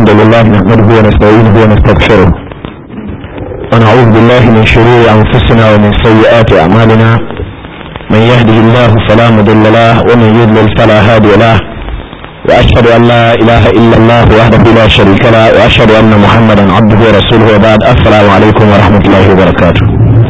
الحمد لله نحمده ونستعينه ونستغفره ونعوذ بالله من شرور أنفسنا ومن سيئات أعمالنا من يهده الله فلا مضل له ومن يضلل فلا هادي له وأشهد أن لا إله إلا الله وحده لا شريك له وأشهد أن محمدا عبده ورسوله وبعد السلام عليكم ورحمة الله وبركاته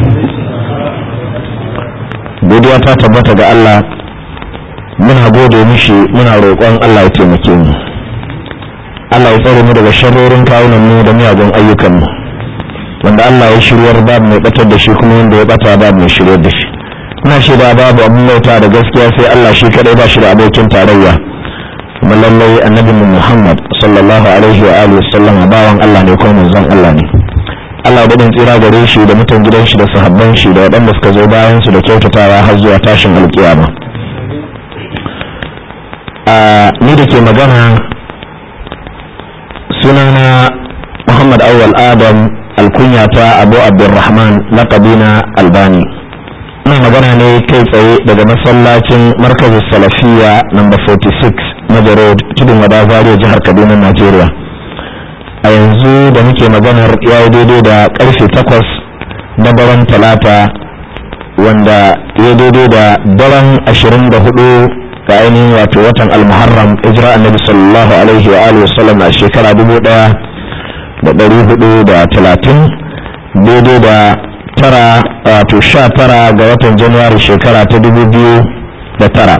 godiya ta tabbata ga Allah muna gode mishi muna roƙon Allah ya taimake mu Allah ya tsare mu daga sharrorin kawunan mu da miyagun ayyukan mu wanda Allah ya shiryar babu mai batar da shi kuma wanda ya bata babu mai shiryar da shi ina shaida babu abin bauta da gaskiya sai Allah shi kadai ba shi da abokin tarayya kuma lallai annabi Muhammad sallallahu alaihi wa alihi wasallam bawan Allah ne kuma manzon Allah ne Allah ya dadin tsira gare shi da mutan gidan shi da sahabban shi da waɗanda suka zo bayan su da kyautatawa har zuwa tashin alkiyama a ni da ke magana sunana Muhammad Awwal Adam alkunyata Abu Abdulrahman laqabina Albani ina magana ne kai tsaye daga masallacin markazin salafiya number 46 Major Road tudun wada Zaria jihar Kaduna Najeriya a yanzu da muke maganar ya yi daidai da karfe takwas na daren talata wanda ya daidai da daren ashirin da hudu ga ainihin wato watan almuharram hijira annabi sallallahu alaihi wa alihi wasallam a shekara dubu daya da dari hudu da talatin daidai da tara wato sha tara ga watan januwari shekara ta dubu biyu da tara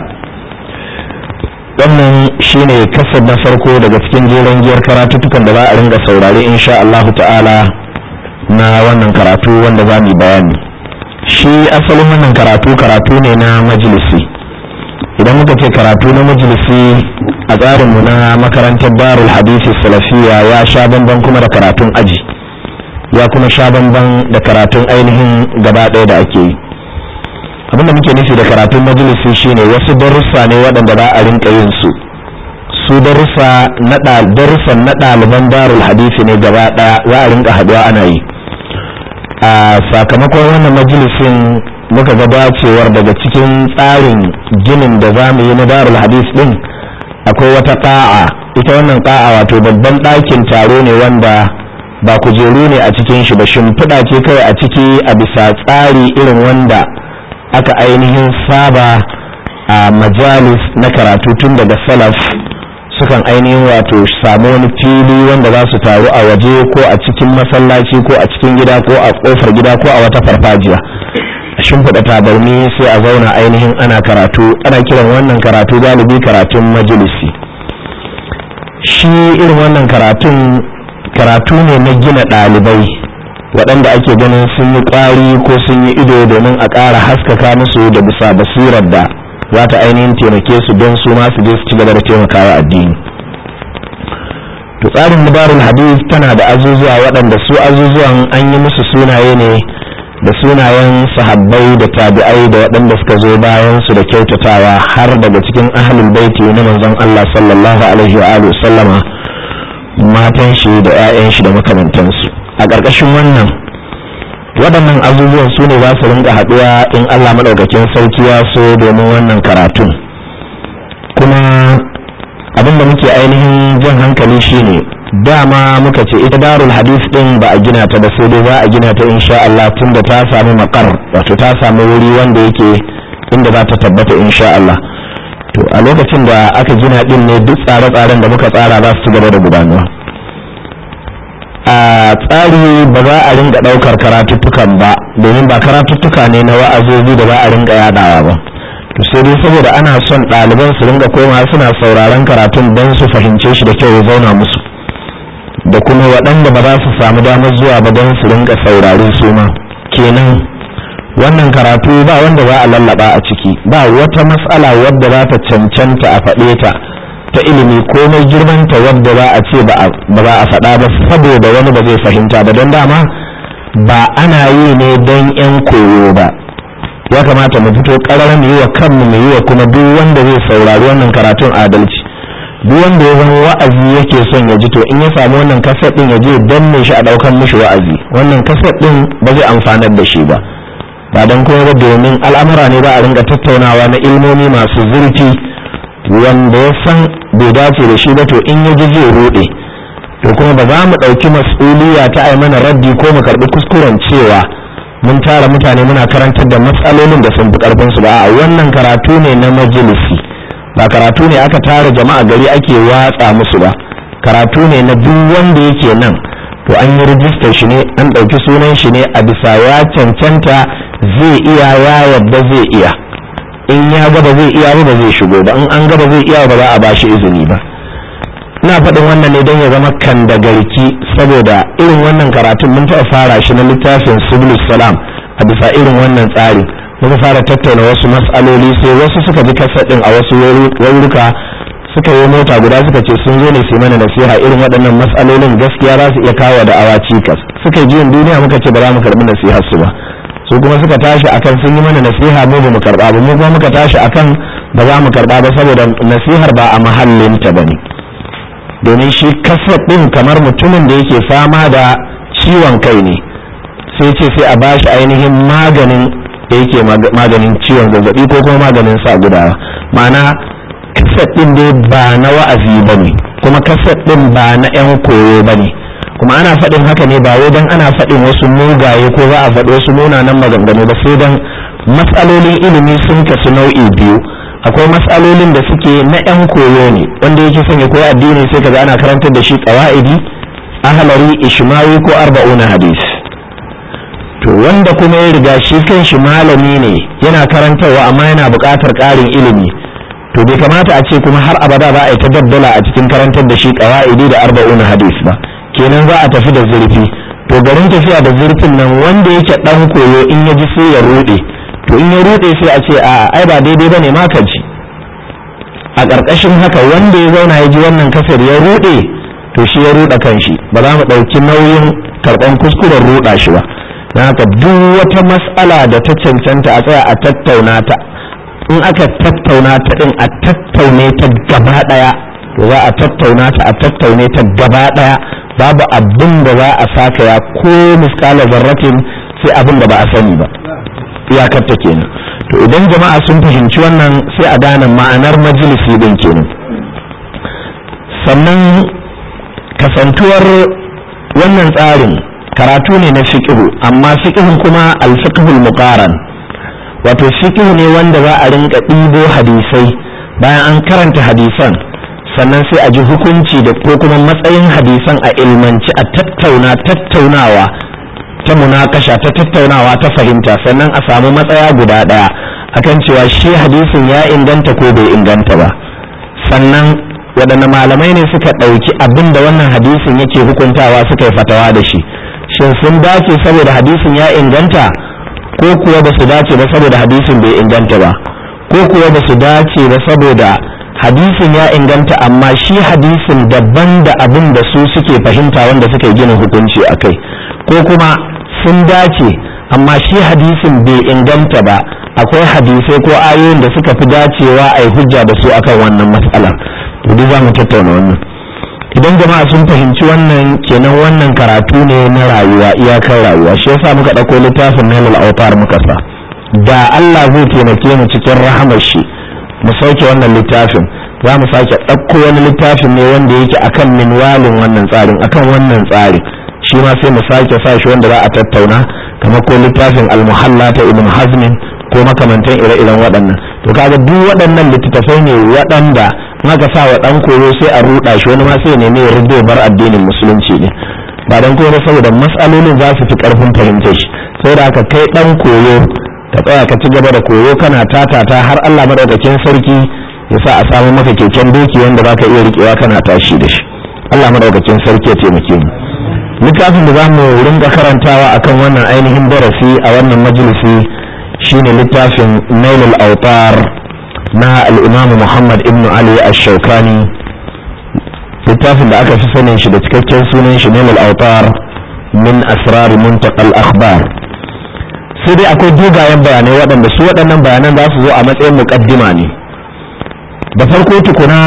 wannan shine kasar na farko daga cikin jeren giyar karatuttukan da za a ringa saurare insha Allahu ta'ala na wannan karatu wanda za mu bayani shi asalin wannan karatu karatu ne na majalisi idan muka ce karatu na majalisi a tsarinmu na makarantar darul hadisi salafiya ya sha bamban kuma da karatun aji ya kuma sha bamban da karatun ainihin gaba ɗaya da ake yi abinda muke nufi da karatun majalisi shine wasu darussa ne waɗanda za a rinka yin su su darussa na darussan na ɗaliban darul hadisi ne gaba ɗaya za a rinka haɗuwa ana yi a sakamakon wannan majalisin muka ga dacewar daga cikin tsarin ginin da za mu yi na darul hadis ɗin akwai wata ƙa'a ita wannan ƙa'a wato babban ɗakin taro ne wanda ba kujeru ne a cikin shi ba shimfiɗa ce kawai a ciki a bisa tsari irin wanda aka ainihin saba a majalis na karatu tun daga salaf sukan ainihin wato samu wani fili wanda za su taru a waje ko a cikin masallaci ko a cikin gida ko a kofar gida ko a wata farfajiya a shimfiɗa tabarni sai a zauna ainihin ana karatu ana kiran wannan karatu galibi karatun majalisi shi irin wannan karatun karatu ne na gina ɗalibai waɗanda ake ganin sun yi ƙwari ko sun yi ido domin a ƙara haskaka musu da bisa basirar da za ta ainihin taimake su don su ma su je su ci gaba da taimakawa addini to tsarin mubarul hadith tana da azuzuwa waɗanda su azuzuwan an yi musu sunaye ne da sunayen sahabbai da tabi'ai da waɗanda suka zo bayan su da kyautatawa har daga cikin ahlul baiti na manzon Allah sallallahu alaihi wa alihi sallama matan shi da 'ya'yan shi da makamantansu a ƙarƙashin wannan waɗannan abubuwan su ne za su rinka haɗuwa in Allah maɗaukakin sarki ya so domin wannan karatun kuma abin da muke ainihin jan hankali shine dama muka ce ita darul hadis ɗin ba a gina ta ba sai dai za a gina ta insha Allah tun da ta samu makar wato ta samu wuri wanda yake inda za ta tabbata insha Allah to a lokacin da aka gina ɗin ne duk tsare-tsaren da muka tsara za su ci gaba da gudanuwa a tsari ba za a ringa ɗaukar karatuttukan ba domin ba karatuttuka ne na wa'azozi da ba a ringa yadawa ba to sai dai saboda ana son ɗaliban su ringa koma suna sauraron karatun don su fahimce shi da kyau ya zauna musu da kuma waɗanda ba za su samu damar zuwa ba don su ringa saurare su ma kenan wannan karatu ba wanda za a lallaba a ciki ba wata matsala wadda za ta cancanta a faɗe ta ta ilimi komai girmanta wadda za a ce ba za a faɗa ba saboda wani ba zai fahimta ba don dama ba ana yi ne don 'yan koyo ba ya kamata mu fito ƙarar mu yi wa kanmu mu yi wa kuma duk wanda zai saurari wannan karatun adalci duk wanda ya zama wa'azi yake son ya ji to in ya samu wannan kaset din ya je danne shi a ɗaukan mishi wa'azi wannan kaset din ba zai amfanar da shi ba ba don kuma ba domin al'amura ne ba a ringa tattaunawa na ilmomi masu zurfi wanda ya san bai dace da shi ba to in ya ji zai rude to kuma ba za mu ɗauki mas'uliya ta ai mana raddi ko mu karɓi kuskuren cewa mun tara mutane muna karantar da matsalolin da sun fi ƙarfin su ba a wannan karatu ne na majalisi ba karatu ne aka tara jama'a gari ake watsa musu ba karatu ne na duk wanda yake nan to an yi rijistar shi ne an ɗauki sunan shi ne a bisa ya cancanta zai iya ya yadda zai iya in ya gaba zai iya ba zai shigo ba in an gaba zai iya ba za a ba shi izini ba ina faɗin wannan ne don ya zama kan da garki saboda irin wannan karatun mun taɓa fara shi na littafin subulus salam a bisa irin wannan tsari muka fara tattauna wasu matsaloli sai wasu suka ji kasadin a wasu wauruka suka yi mota guda suka ce sun zo ne su mana nasiha irin waɗannan matsalolin gaskiya za su iya kawo da awa cikas suka yi duniya muka ce ba za mu karɓi nasihar su ba su kuma suka tashi akan sun yi mana nasiha mu ba mu karɓa ba mu kuma muka tashi akan ba za mu karɓa ba saboda nasihar ba a mahallinta ba ne domin shi kasar ɗin kamar mutumin da yake fama da ciwon kai ne sai ce sai a bashi ainihin maganin da yake maganin ciwon zazzabi ko kuma maganin sa gudawa ma'ana kasar ɗin dai ba na wa'azi ba ne kuma kasar ɗin ba na 'yan koyo ba ne kuma ana faɗin haka ne ba wai don ana faɗin wasu mugaye ko za a faɗi wasu munanan maganganu ba sai don matsalolin ilimi sun kasu nau'i biyu akwai matsalolin da suke na 'yan koyo ne wanda yake son ya koyi addini sai kaga ana karantar da shi qawaidi ahlari ishmawi ko arba'una hadis to wanda kuma ya riga shi kan shi malami ne yana karantarwa amma yana buƙatar ƙarin ilimi to bai kamata a ce kuma har abada za a yi ta daddala a cikin karantar da shi qawaidi da arba'una hadis ba kenan za a tafi da zurfi to garin tafiya da zurfin nan wanda yake dan koyo in ya ji sai ya rude to in ya rude sai a ce a ai ba daidai bane ma ka ji a ƙarƙashin haka wanda ya zauna ya ji wannan kasar ya rude to shi ya ruɗa kanshi ba za mu ɗauki nauyin karɓan kuskuren ruɗa shi ba don haka duk wata mas'ala da ta cancanta a tsaya a tattauna ta in aka tattauna ta ɗin a tattaune ta gaba ɗaya to za a tattauna ta a tattaune ta gaba ɗaya babu abin da za a saka ya ko miskala zarratin sai abin da ba a sani ba iyakar ta kenan to idan jama'a sun fahimci wannan sai a gane ma'anar majalisi din kenan sannan kasantuwar wannan tsarin karatu ne na fiqhu amma fiqhun kuma al-fiqhul muqaran wato fiqhu ne wanda za a rinka ɗibo hadisai bayan an karanta hadisan sannan sai a ji hukunci da ko kuma matsayin hadisan a ilmanci a tattauna tattaunawa ta munakasha ta tattaunawa ta fahimta sannan a samu matsaya guda ɗaya akan cewa shi hadisin ya inganta ko bai inganta ba sannan waɗanne malamai ne suka ɗauki abin da wannan hadisin yake hukuntawa suka yi fatawa da shi shin sun dace saboda hadisin ya inganta ko kuwa ba su dace ba saboda hadisin bai inganta ba ko kuwa ba su dace ba saboda hadisin ya inganta amma shi hadisin daban da abin da su suke fahimta wanda suka yi gina hukunci a kai ko kuma sun dace amma shi hadisin bai inganta ba akwai hadisai ko ayoyin da suka fi dacewa a yi hujja da su akan wannan matsalar to duk za mu tattauna wannan idan jama'a sun fahimci wannan kenan wannan karatu ne na rayuwa iyakar rayuwa shi yasa muka ɗauko littafin nailul autar muka sa da Allah zai taimake mu cikin rahamar shi mu sauke wannan littafin za mu sake ɗauko wani littafin ne wanda yake akan minwalin wannan tsarin akan wannan tsari shi ma sai mu sake sa shi wanda za a tattauna kamar ko littafin almuhalla ta ibn hazmin ko makamantan ire-iren waɗannan to kaga duk waɗannan littattafai ne waɗanda in aka sa wa ɗan koyo sai a ruɗa shi wani ma sai ya nemi ya rubo bar addinin musulunci ne ba dan koyo saboda matsalolin za su fi ƙarfin fahimtar shi saboda haka kai ɗan koyo ka tsaya ka ci gaba da koyo kana tatata har Allah madaukakin sarki ya sa a samu maka keken doki wanda baka iya riƙewa kana tashi da shi Allah madaukakin sarki ya taimake mu littafin da za mu ringa karantawa akan wannan ainihin darasi a wannan majalisi shine littafin nailul autar na al'imamu muhammad ibn ali ash-shaukani littafin da aka fi sanin shi da cikakken sunan shi nailul autar min asrar muntaqal akhbar sai dai akwai dogayen bayanai waɗanda su waɗannan bayanan za su zo a matsayin muƙaddima ne da farko tukuna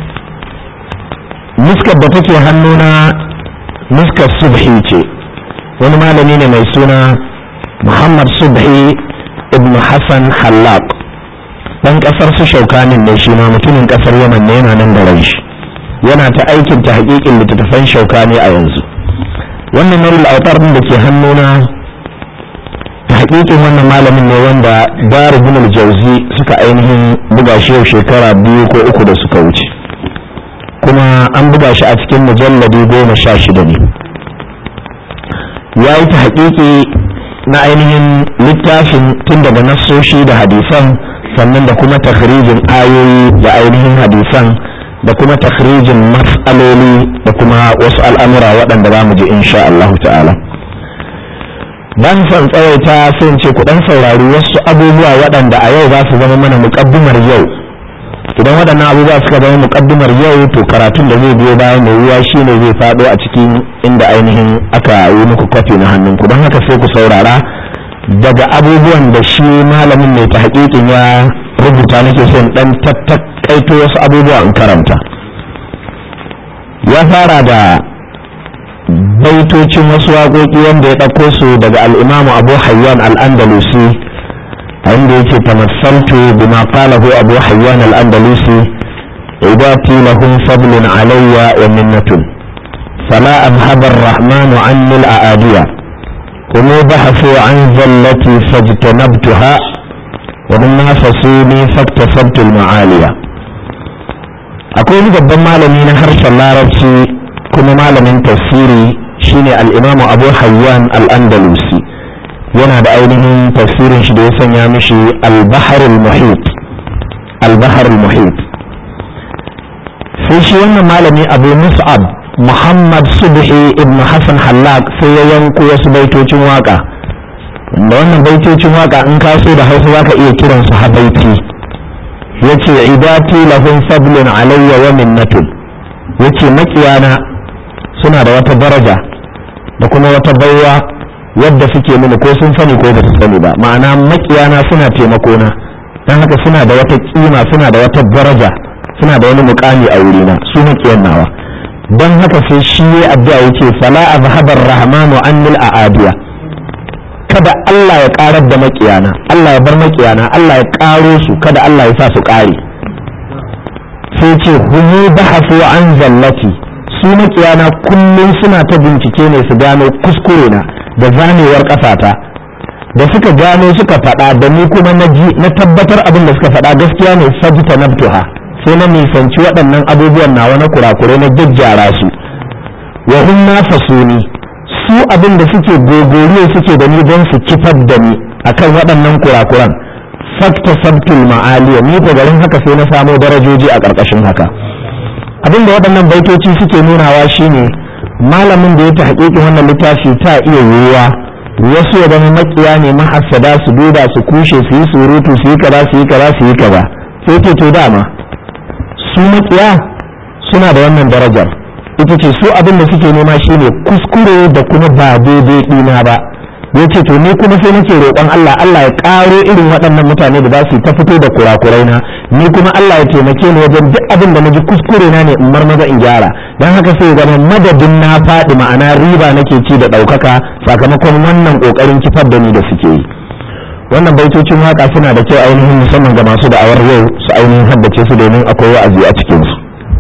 nuskar da take hannuna nuskar subhi ce wani malami ne mai suna muhammad subhi ibn hassan hallaq dan kasar su shaukanin ne shi ma mutumin kasar yaman ne yana nan da rai shi yana ta aikin ta haƙiƙin littattafan shaukani a yanzu wannan narul autar da ke hannuna ta haƙiƙin wannan malamin ne wanda daru bin jauzi suka ainihin buga shi yau shekara biyu ko uku da suka wuce kuma an buga shi a cikin mujalladi goma sha shida ne ya yi ta haƙiƙi na ainihin littafin tun daga nassoshi da hadisan sannan da kuma takhrijin ayoyi da ainihin hadisan da kuma takhrijin mas'aloli da kuma wasu al'amura waɗanda za mu ji insha Allah ta'ala ban son tsawaita sun ce ku dan saurari wasu abubuwa waɗanda a yau za su zama mana muƙaddimar yau idan waɗannan abubuwa suka zama muƙaddimar yau to karatun da zai biyo bayan mai ruwa shine zai faɗo a cikin inda ainihin aka yi muku kwafi na hannunku don haka sai ku saurara daga abubuwan da shi malamin mai ta haƙiƙin ya rubuta nake son ɗan tattakaito wasu abubuwa in karanta ya fara da baitocin wasu waƙoƙi wanda ya ɗauko su daga al'imamu abu hayyan al'andalusi a inda yake tamassaltu bima qalahu abu hayyan al'andalusi idati lahum fadlun alayya wa minnatun fala abhaba ar-rahmanu anni al-aadiya هم بحثوا عن زلتي فاجتنبتها وهم نافسوني فاكتسبت المعالية akwai babban malami na harshen larabci kuma malamin tafsiri shine al'imamu abu hayyan al'andalusi yana da ainihin tafsirin shi da ya sanya mishi al-baharul muhit al-baharul muhit sai shi wannan malami abu mus'ab muhammad subhi ibn hassan hallak sai ya yanko wasu baitocin waka da wannan baitocin waka in ka so da hausa zaka iya kiransu habaiti yace idati lahum fadlun alayya wa minnatun yace makiyana suna da wata daraja da kuma wata baiwa yadda suke mini ko sun sani ko ba su sani ba ma'ana makiyana suna taimako na dan haka suna da wata kima suna da wata daraja suna da wani mukami a wurina su makiyan nawa don haka sai shi ya addu'a yace fala azhabar rahmanu annil aadiya kada Allah ya karar da makiyana Allah ya bar makiyana Allah ya karo su kada Allah ya sa su kare sai ce humu bahasu an zallati su makiyana kullum suna ta bincike ne su gano kuskure na da zanewar kafata da suka gano suka faɗa da ni kuma na ji na tabbatar abin da suka faɗa gaskiya ne fajita nabtuha sai na nisanci waɗannan abubuwan nawa na kurakurai na gyaggyara su wa hum nafasuni su abin da suke gogoriyo suke da ni don su kifar da ni akan waɗannan kurakuran fakta sabtul ma'aliya ni ko garin haka sai na samo darajoji a ƙarƙashin haka abin da waɗannan baitoci suke nunawa shine malamin da ya ta haƙiƙin wannan littafi ta iya yiwuwa wasu ya zama makiya ne mahassada su duba su kushe su yi surutu su yi kaza su yi kaza su yi kaza sai ce to dama su makiya suna da wannan darajar ita ce su abin da suke nema shine kuskure da kuma ba daidai ɗina ba ya ce to ni kuma sai nake roƙon Allah Allah ya ƙaro irin waɗannan mutane da za su ta fito da kurakurai na ni kuma Allah ya taimake ni wajen duk abin da naji kuskure na ne in marmaza in gyara dan haka sai zama madadin na faɗi ma'ana riba nake ci da ɗaukaka sakamakon wannan ƙoƙarin kifar da ni da suke yi wannan baitocin waka suna da kyau ainihin musamman ga masu da'awar yau su ainihin haddace su domin akwai wa'azi a cikinsu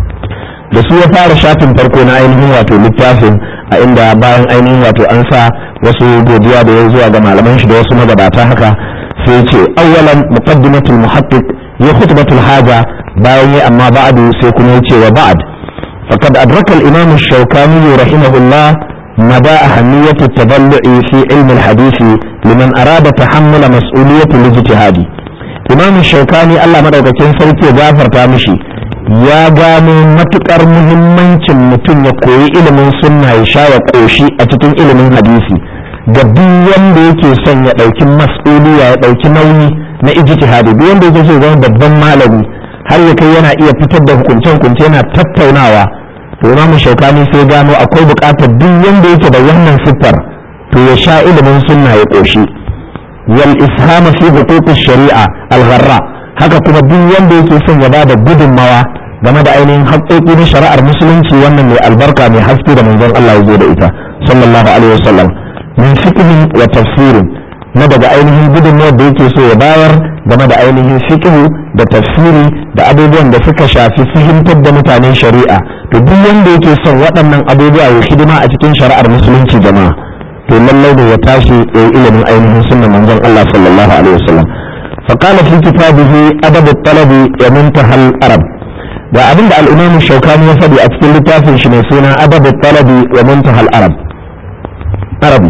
da su ya fara shafin farko na ainihin wato littafin a inda bayan ainihin wato an sa wasu godiya da ya zuwa ga malaman shi da wasu magabata haka sai ce awwalan muqaddimatul muhaqqiq ya khutbatul haja bayan ya amma ba'du sai kuma yace wa ba'd faqad adraka al-imam ash-shawkani rahimahullah مدى أهمية التبلع في علم الحديث لمن أراد تحمل مسؤولية الاجتهاد إمام الشوكاني الله مدوكتين سيكي غافر تامشي ya gano matukar muhimmancin mutum ya koyi ilimin sunna ya sha ya koshi a cikin ilimin hadisi ga duk wanda yake son ya ɗauki mas'uliya ya ɗauki nauyi na ijtihadi duk wanda yake so zama babban malami har ya kai yana iya fitar da hukunce-hukunce yana tattaunawa to imamu shaukani sai gano akwai buƙatar duk wanda yake da wannan siffar to ya sha ilimin sunna ya koshi wal ishama fi huquqish shari'a al-gharra haka kuma duk wanda yake son ya bada gudunmawa game da ainihin haƙoƙi na shari'ar musulunci wannan mai albarka mai haske da manzon Allah ya zo da ita sallallahu alaihi wasallam min fiqhin wa tafsirin na daga ainihin gudunmawar da yake so ya bayar game da ainihin fiqhu da tafsiri da abubuwan da suka shafi fahimtar da mutanen shari'a to duk wanda yake son waɗannan abubuwa ya hidima a cikin shari'ar musulunci jama'a to lallai da ya tashi ya ilimin ainihin sunnan manzon Allah sallallahu alaihi wasallam فقال في كتابه أدب الطلب ومنتهى الأرب da abin da al'imamu shaukani ya faɗi a cikin littafin shi mai suna adabu talabi wa muntahal arab arabi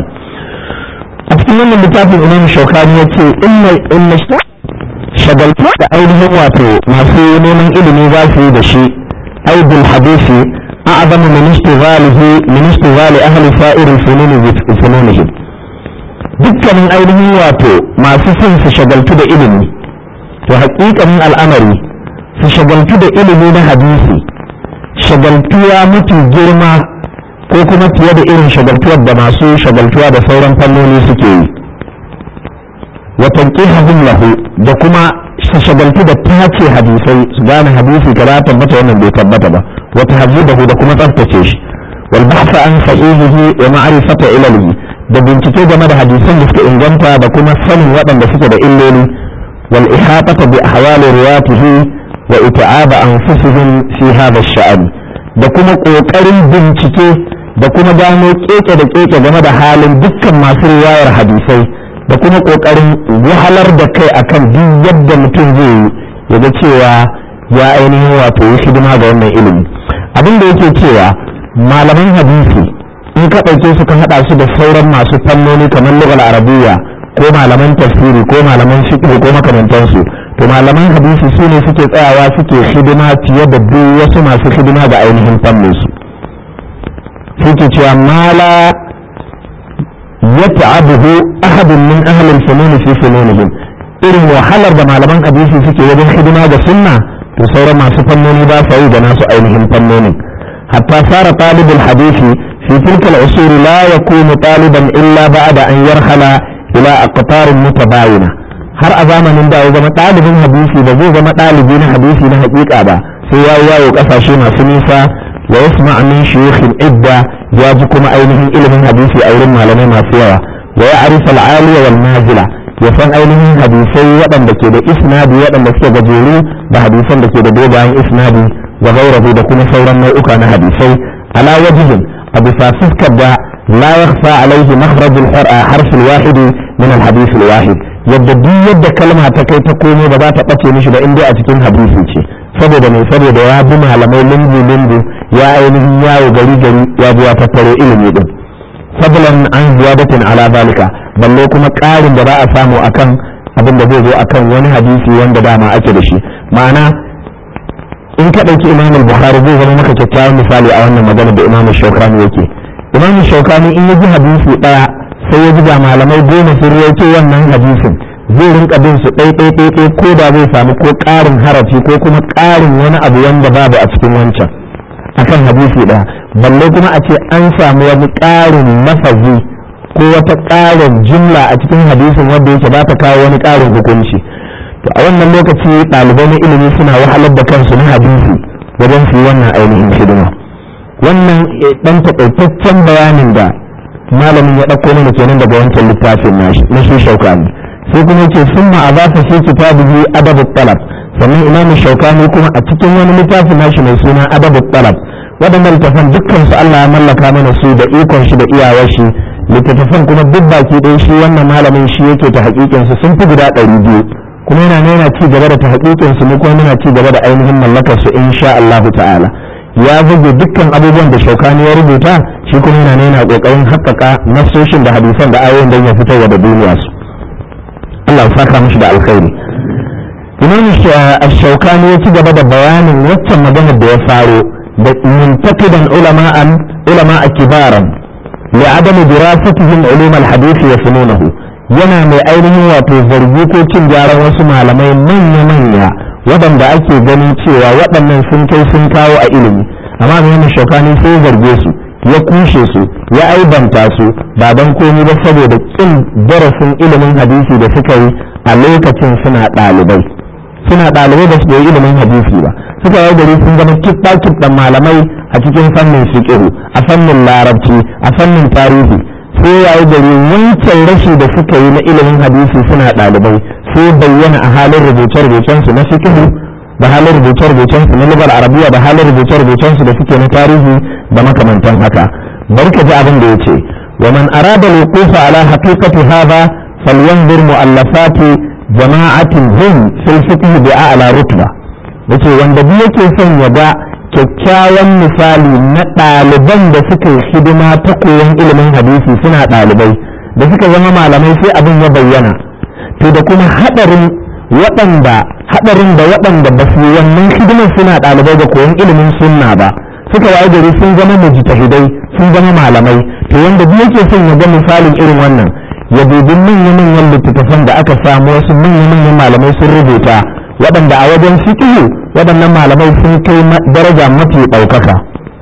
a cikin wannan littafin imamu shaukani ya ce inna shagaltu da ainihin wato masu neman ilimi za su yi da shi aibul hadisi a'zamu min istighalihi min istighali ahli sa'iril fununi bi fununihim dukkanin ainihin wato masu son su shagaltu da ilimi to haƙiƙanin al'amari su shagaltu da ilimi na hadisi shagaltuwa mafi girma ko kuma fiye da irin shagaltuwar da masu shagaltuwa da sauran fannoni suke yi watan lahu da kuma su shagaltu da tace hadisai su gane hadisi ka za tabbata wannan bai tabbata ba wata hajjudahu da kuma tsaftace shi wal bahsa an sahihihi wa ma'rifata ilalihi da bincike game da hadisan da suka inganta da kuma sanin waɗanda suke da illoli wal ihata bi ahwali riwatihi wa ita'aba anfusihim fi hadha ash-sha'n da kuma kokarin bincike da kuma gano keke da keke game da halin dukkan masu riwayar hadisai da kuma kokarin wahalar da kai akan duk yadda mutum zai yi ya ga cewa ya ainihin wato yi hidima ga wannan ilimi abin da yake cewa malaman hadisi in ka ɗauke su ka haɗa su da sauran masu fannoni kamar lugal arabiya ko malaman tafsiri ko malaman fiqh ko makamantansu to malaman hadisi su ne suke tsayawa suke hidima fiye da duk wasu masu hidima ga ainihin fannin su suke cewa mala yata'abuhu ahadun min ahli al-funun fi fununihim irin wahalar da malaman hadisi suke wajen hidima ga sunna to sauran masu fannoni ba sa yi da nasu ainihin fannonin hatta sara talibul hadisi في تلك العصور لا يكون طالبا إلا بعد أن يرحل إلى أقطار متباينة har a zamanin da ya zama ɗalibin hadisi ba zai zama ɗalibi na hadisi na haƙiƙa ba sai ya yi yawo ƙasashe masu nisa wa yasma min shuyukhin idda ya ji kuma ainihin ilimin hadisi a wurin malamai masu yawa wa ya arifa al-aliya wal nazila ya san ainihin hadisai waɗanda ke da isnadi waɗanda suke gajeru da hadisan da ke da dogayen isnadi wa gairahu da kuma sauran nau'uka na hadisai ala wajihin a bisa fuskar da la yakhfa alaihi makhraj al-harf al-wahid min al-hadith al-wahid yadda duk yadda kalma ta kai ta komo ba za ta bace mishi ba in dai a cikin hadisi ce saboda mai saboda ya bi malamai lungu lungu ya ainihin yawo gari gari ya bi ya tattaro ilimi din fadlan an ziyadatin ala zalika balle kuma ƙarin da ba a samu akan abin da zai zo akan wani hadisi wanda dama ake da shi ma'ana in ka ɗauki imam bukhari zai zama maka kyakkyawan misali a wannan magana da imam shaukani yake imam shaukani in ya ji hadisi ɗaya sai ya ji ga malamai goma sun rawaito wannan hadisin zai rinka bin su ɗai ɗai ɗai ɗai ko da zai samu ko ƙarin harafi ko kuma ƙarin wani abu wanda babu a cikin wancan akan hadisi ɗaya balle kuma a ce an samu wani ƙarin lafazi ko wata ƙarin jumla a cikin hadisin wanda yake ba ta kawo wani ƙarin hukunci to a wannan lokaci ɗalibai na ilimi suna wahalar da kansu na hadisi wajen su yi wannan ainihin hidima wannan ɗan taƙaitaccen bayanin da malamin ya ɗauko mana kenan daga wancan littafin na shi shaukani sai kuma yake sun ma a za su fi kitabihi adabu talab sannan imam shaukani kuma a cikin wani littafin nashi mai suna adabu talab waɗannan littafan dukkan su Allah ya mallaka mana su da ikon shi da iyawar shi littattafan kuma duk baki ɗaya shi wannan malamin shi yake ta haƙiƙin su sun fi guda ɗari biyu kuma yana yana ci gaba da ta haƙiƙin su mu kuma muna ci gaba da ainihin mallakar su insha Allah ta'ala ya zage dukkan abubuwan da shaukani ya rubuta shi kuma yana yana ƙoƙarin haƙƙaƙa nasoshin da hadisan da ayoyin don ya fitar da duniya su Allah ya saka mishi da alkhairi imam shaukani ya ci gaba da bayanin waccan maganar da ya faro da muntaqidan ulama'an ulama'a kibaran li adam dirasatihim ulum al-hadith wa fununahu yana mai ainihin wato zargi ko cin gyaran wasu malamai manya-manya waɗanda ake ganin cewa waɗannan sun kai sun kawo a ilimi amma mai shaukani sai zarge su ya kushe su ya aibanta su ba don komi ba saboda kin darasin ilimin hadisi da suka yi a lokacin suna ɗalibai suna ɗalibai da su yi ilimin hadisi ba suka yi gari sun zama kiɗa malamai a cikin fannin fiqh a fannin larabci a fannin tarihi sai yayi gari wancan rashi da suka yi na ilimin hadisi suna ɗalibai sai bayyana a halin rubuce-rubucen su na fiqh da halin rubuce-rubucen su na lugar arabiya da halin rubuce-rubucen su da suke na tarihi da makamantan haka barka ji abin da yace wa man arada al-wuqufa ala haqiqati hadha falyanzur mu'allafati jama'atin hum fil fiqh bi a'la rutba yace wanda duk yake son ya ga kyakkyawan misali na ɗaliban da suka yi hidima ta koyon ilimin hadisi suna ɗalibai da suka zama malamai sai abin ya bayyana to da kuma haɗarin waɗanda haɗarin da waɗanda ba su yi wannan hidimar suna ɗalibai da koyon ilimin sunna ba suka waye gari sun zama mujtahidai sun zama malamai to wanda duk yake son ya ga misalin irin wannan ya dubi manya-manyan littattafan da aka samu wasu manya-manyan malamai sun rubuta waɗanda a wajen fiƙihu waɗannan malamai sun kai daraja mafi ɗaukaka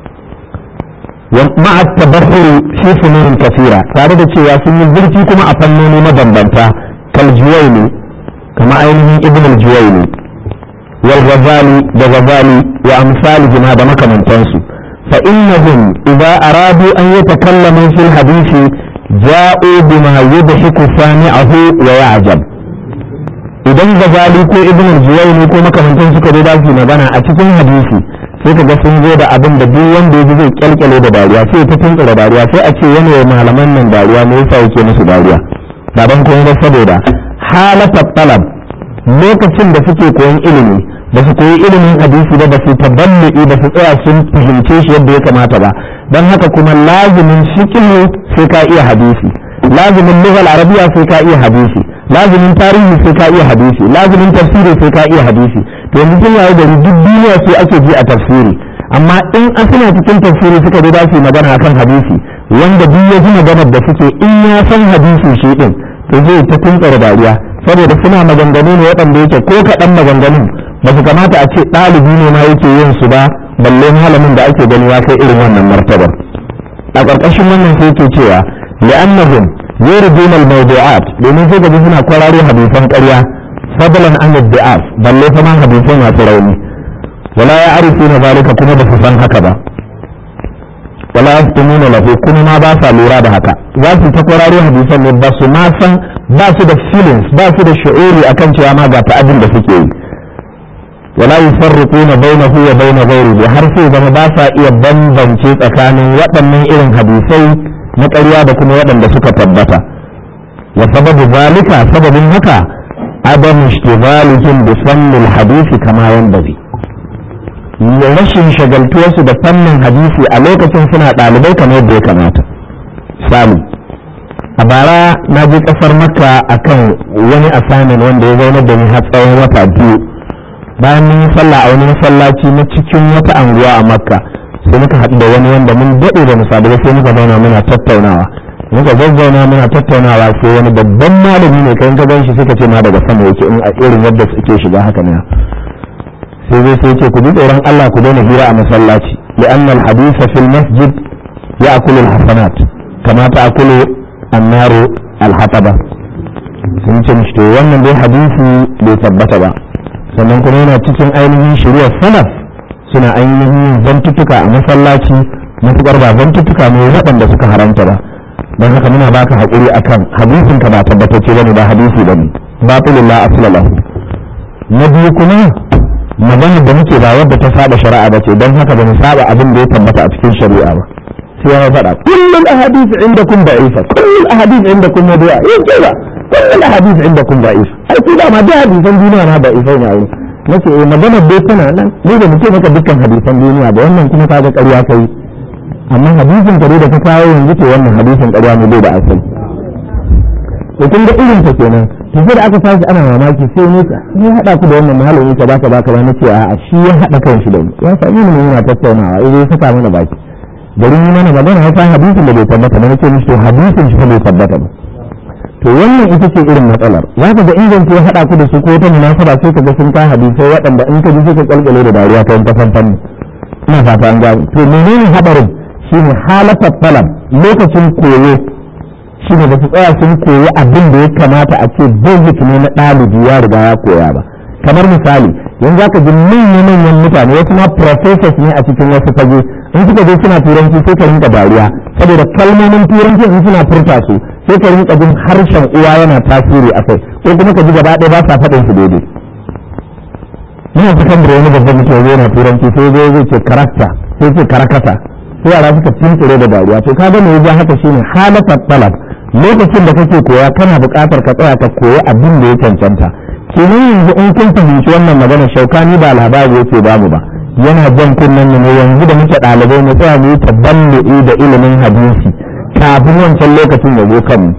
ma'a tabahuri fi funurin kafira tare da cewa sun yi zurfi kuma a fannoni mabambanta kal juwaini kama ainihin ibn al-juwaini wal ghazali da ghazali wa amsalihima da makamantansu fa innahum idza aradu an yatakallamu fil hadisi ja'u bima yudhiku sami'ahu wa ya'jab idan gazali ko ibn al-juwayni ko makamantan suka zo da su magana a cikin hadisi sai ka ga sun zo da abin da duk wanda ya ji zai kyalkyale da dariya sai ta tuntsura dariya sai a ce yana wa malaman nan dariya me yasa yake musu dariya baban kuma ba saboda halata talab lokacin da suke koyon ilimi ba su koyi ilimin hadisi ba ba su taballi ba su tsaya sun fahimce shi yadda ya kamata ba don haka kuma lazimin fiqh sai ka iya hadisi lazimin lughal arabiya sai ka iya hadisi lazimin tarihi sai ka iya hadisi lazimin tafsiri sai ka iya hadisi to yanzu sun yayi gari duk duniya sai ake ji a tafsiri amma in an suna cikin tafsiri suka zo za su yi magana akan hadisi wanda duk ya ji maganar da suke in ya san hadisi shi din to zai ta tuntsara dariya saboda suna maganganu ne waɗanda yake ko kaɗan maganganun ba su kamata a ce ɗalibi ne ma yake yin su ba balle malamin da ake gani ya kai irin wannan martabar a ƙarƙashin wannan sai ke cewa li'annahum yuriduna al-mawdu'at domin sai gaji suna kwararo hadisan ƙarya fadlan an ad-da'af balle fa ma hadisan masu rauni wala ya'rifuna zalika kuma ba su san haka ba wala yastumuna lahu kuma ma ba sa lura da haka za su ta kwararo hadisan ne ba su ma san ba su da feelings ba su da shu'uri akan cewa ma ga ta'adin da suke yi wala yufarriquna bainahu wa bain ghayrihi har sai zama ba sa iya bambance tsakanin waɗannan irin hadisai na ƙarya da kuma waɗanda suka tabbata wa sababu zalika sababin haka adam ishtighalihim bi fannil hadisi kama yanbaghi rashin shagaltuwarsu da fannin hadisi a lokacin suna ɗalibai kamar yadda ya kamata misali a bara na je ƙasar makka akan wani assignment wanda ya zaunar da ni har tsawon wata biyu bayan mun yi sallah a wani masallaci na cikin wata anguwa a makka sai muka haɗu da wani wanda mun daɗe da misali ba sai muka zauna muna tattaunawa muka zazzauna muna tattaunawa sai wani babban malami ne kan ka gan shi suka ce ma daga sama yake in a irin yadda suke shiga haka ne sai zai sai ce ku ji tsoron Allah ku daina hira a masallaci li'anna al-hadisa fil masjid ya'kulu al-hasanat kama ta'kulu an-naru al-hataba sun ce mishi to wannan dai hadisi bai tabbata ba sannan kuma yana cikin ainihin shari'ar salaf suna ainihin zantuttuka a masallaci matuƙar ba zantuttuka ne waɗanda suka haramta ba don haka muna baka haƙuri akan hadisin ka ba tabbatacce bane ba hadisi bane batilul la asla lahu na biyu kuma maganar da muke ba wadda ta saba shari'a ba ce don haka ba mu saba abin da ya tabbata a cikin shari'a ba sai ya faɗa kullum ahadith indakum da'ifa kullum ahadith indakum mawdu'a yin ba kullum ahadith indakum da'ifa ai ku da ma da hadisan duniya na da'ifai ne a wurin nace eh maganar dai tana nan ni da muke maka dukkan hadisan duniya ba wannan kuma ka ga ƙarya kai amma hadisin kare da ka kawo yanzu ce wannan hadisin ƙarya ne bai da asali to kun ga irin ta kenan to sai da aka tashi ana mamaki sai ne ta ni hada ku da wannan malami ka baka baka ba nace a shi ya hada kan shi da mu ya sami mu yana tattaunawa eh zai saka mana baki garin yi mana magana ya san hadisin da bai tabbata ba nace mishi to hadisin shi bai tabbata ba to wannan ita ce irin matsalar za ka ga inganta ya haɗa ku da su ko ta munasaba sai ka ga sun ka hadisai waɗanda in ka ji sai ka kalkale da dariya ta wata fanfan ina fata an gano to menene haɗarin shine halatar talab lokacin koyo shine ba su tsaya sun koyi abin da ya kamata a ce basic ne na ɗalibi ya riga ya koya ba kamar misali yanzu zaka ji manya-manyan mutane wasu ma professors ne a cikin wasu fage in suka je suna turanci sai ka rinka dariya saboda kalmomin turanci in suna furta su sai ka rinka jin harshen uwa yana tasiri a kai ko kuma ka ji gaba ɗaya ba sa faɗin su daidai ina fitan da wani babban mutum yana turanci sai zai zai ce karakta sai ce karakata sai yara suka tunkure da dariya to ka ga me ya haka shine halatar talab lokacin da kake koya kana buƙatar ka tsaya ka koyi abin da ya cancanta kenan yanzu in kun fahimci wannan magana shaukani ba labari yake bamu ba yana jan kunnen mu ne yanzu da muke ɗalibai mu tsaya mu yi taballu'i da ilimin hadisi kafin wancan lokacin ya zo kanmu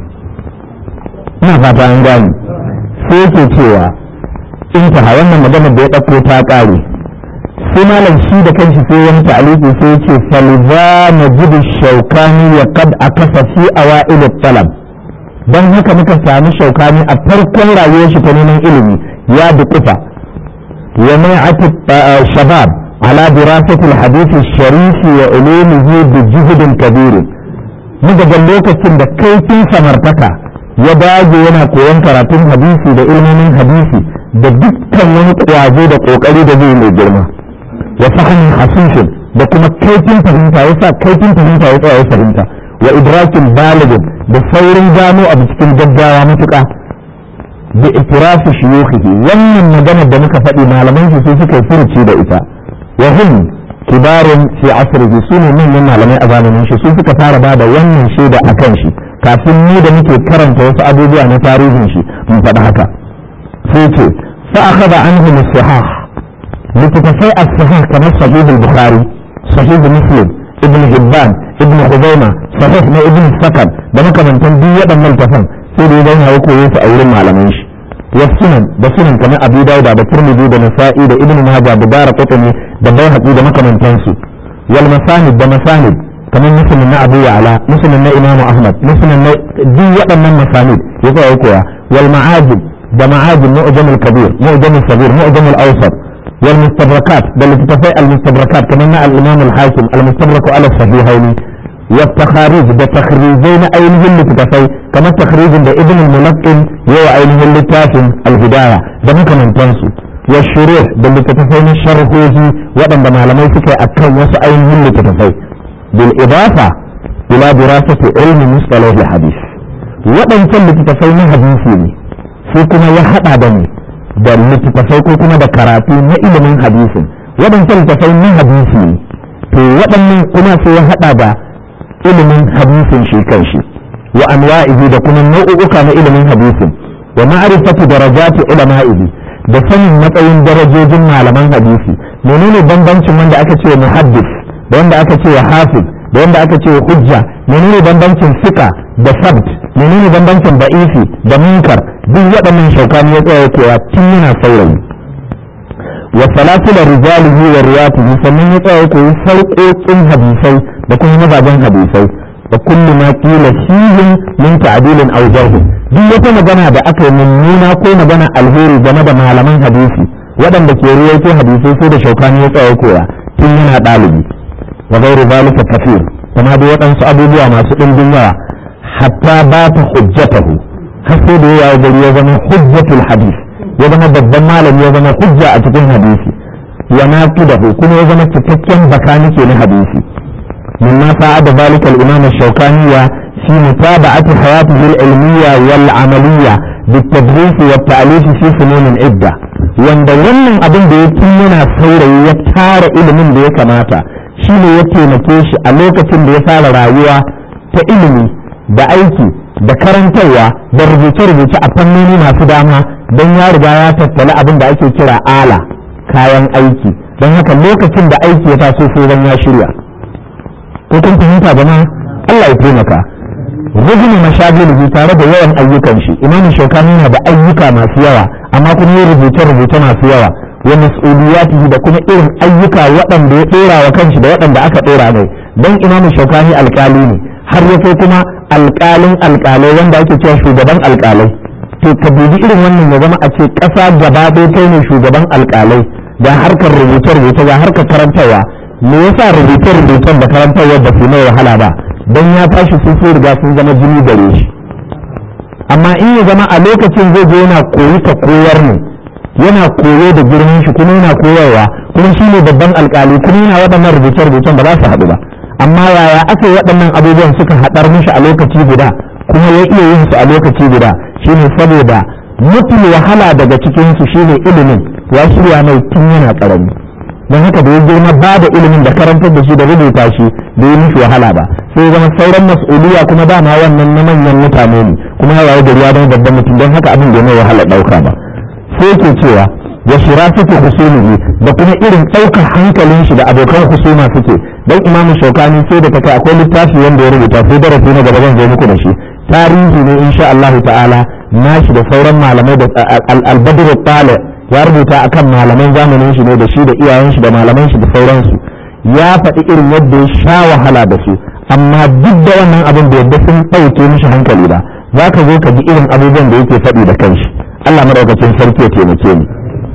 ina fata an gane sai yake cewa intaha wannan magana da ya ɗauko ta ƙare sai malam shi da kanshi sai wani ta'aliki sai ya ce falza najidu shaukani ya kad akasa fi awa'il talab don haka muka sami shaukani a farkon rayuwar shi ta neman ilimi ya dukufa wa mai'ati shabab ala dirasati al-hadith al-sharif wa ulumihi bi juhdin kabir muka ga lokacin da kaifin samartaka ya dage yana koyon karatun hadisi da ilmomin hadisi da dukkan wani kwazo da kokari da zai mai girma wa fahmin hasishin da kuma kaifin fahimta yasa kaifin fahimta ya tsaya ya fahimta wa idrakin baligin da saurin gano abu cikin gaggawa matuƙa da itirafi shuyukhihi wannan maganar da muka faɗi malaman shi su suka furuci da ita wa hum kibarun fi asrihi su ne manyan malamai a zamanin shi su suka fara ba da wannan shaida a kan shi kafin ni da muke karanta wasu abubuwa na tarihin shi mun faɗi haka sai ce fa akhadha anhu as-sahih littafai as-sahih kamar sahih al-bukhari sahih muslim ibn hibban ibn khuzaima sahih na ibn sakan da makamantan duk waɗannan tafan sai da ya zauna ya koyo su a wurin malaman shi wa sunan da sunan kamar abu dauda da turmidi da nasa'i da ibn majah da dara qutni da bayhaqi da makamantan su wal masanid da masanid kamar muslim na abu ya'la muslim na imam ahmad muslim na duk waɗannan masanid ya koya koya wal ma'ajib da ma'ajib mu'jam al-kabir mu'jam al-sabir mu'jam al-awsat والمستدركات بل تتفاء المستدركات كما الإمام الحاكم المستدرك على الصحيحين والتخاريج ده تخريجين أينه اللي تتفاء كما التخريج ده ابن الملقن يو أينه اللي تافن الهداية ده ممكن أن تنسوا والشروح ده اللي تتفاء من الشرحوزي وأن ده معلمي سكي أكون وس أينه اللي تتفاء بالإضافة إلى دراسة علم مصطلح الحديث وأن اللي تتفاء من حديثي sai kuma ya haɗa da ni da littattafai ko kuma da karatu na ilimin hadisin waɗancan littattafai na hadisi ne to waɗannan kuma sai ya haɗa da ilimin hadisin shi kanshi wa anwa'ihi da kuma nau'uka na ilimin hadisin wa ma'rifatu darajati ulama'ihi da sanin matsayin darajojin malaman hadisi menene bambancin wanda aka ce muhaddis da wanda aka ce hafiz da wanda aka ce hujja menene bambancin sika da sabt menene bambancin ba'ifi da munkar duk waɗannan shaukani ya tsaya kowa tun yana saurayi wa salatul rijalihi wa riyatihi sannan ya tsaya koyi sarƙoƙin hadisai da kuma mazajen hadisai da kullu ma qila fihim min ta'dilin aw jarh duk wata magana da aka yi mummuna ko magana alheri game da malaman hadisi waɗanda ke ruwaito hadisai sai da shaukani ya tsaya koya tun yana ɗalibi wa ghairu zalika kafir kuma da waɗansu abubuwa masu ɗimbin yawa hatta ba ta hujjatahu har sai da ya gari ya zama hujjatul hadis ya zama babban malami ya zama hujja a cikin hadisi wa naqidahu kuma ya zama cikakken bakanike na hadisi mimma sa'ada zalika al-imam ash-shawkani fi mutaba'ati hayatihi al-ilmiyya wal 'amaliyya بالتدريس والتأليف في فنون عدة wanda wannan abin da ya tun yana saurayi ya tara ilimin da ya kamata shi ne ya taimake shi a lokacin da ya fara rayuwa ta ilimi da aiki da karantarwa da rubuce-rubuce a fannoni masu dama don ya riga ya tattali abin da ake kira ala kayan aiki don haka lokacin da aiki ya taso sai zan ya shirya ko kun fahimta jama'a Allah ya taimaka rubuni mashagilihi tare da yawan ayyukan shi imamu shaukani yana da ayyuka masu yawa amma kuma ya rubuce-rubuce masu yawa wa mas'uliyatihi da kuma irin ayyuka waɗanda ya ɗora wa kanshi da waɗanda aka ɗora mai don imamu shaukani alƙali ne har ya kai kuma alƙalin alƙalai wanda ake cewa shugaban alƙalai to ka dubi irin wannan ya zama a ce ƙasa gaba ɗaya kai ne shugaban alƙalai ga harkar rubuce-rubuce ga harkar karantarwa me yasa rubuce-rubucen da karantarwa ba su mai wahala ba don ya tashi sun sai riga sun zama jini gare shi amma in ya zama a lokacin zai je yana koyi ka koyar ne yana koyo da girman shi kuma yana koyarwa kuma shi ne babban alƙali kuma yana waɗannan rubuce-rubucen ba za su haɗu ba amma yaya aka yi waɗannan abubuwan suka haɗar mishi a lokaci guda kuma ya iya yin su a lokaci guda shine saboda mafi wahala daga cikinsu shine ilimin ya shirya mai tun yana ƙarami don haka da ya girma ba da ilimin da karantar da shi da rubuta shi da yi mishi wahala ba sai zama sauran mas'uliya kuma dama wannan na manyan mutane ne kuma ya waye gari ya zama babban mutum don haka abin da ya mai wahala ɗauka ba sai ke cewa ya shira suke husumihi da kuma irin ɗaukar hankalin shi da abokan husuma suke dan imamu shaukani sai da ta kai akwai littafi wanda ya rubuta sai darasi na gaba zan zo muku da shi tarihi ne insha Allah ta'ala nashi da sauran malamai da al-badr tali ya rubuta akan malaman zamanin shi ne da shi da iyayen shi da malaman shi da sauransu ya faɗi irin yadda ya sha wahala da su amma duk da wannan abin da yadda sun ɗauke mishi hankali ba za ka zo ka ji irin abubuwan da yake faɗi da kanshi Allah madaukakin sarki ya taimake ni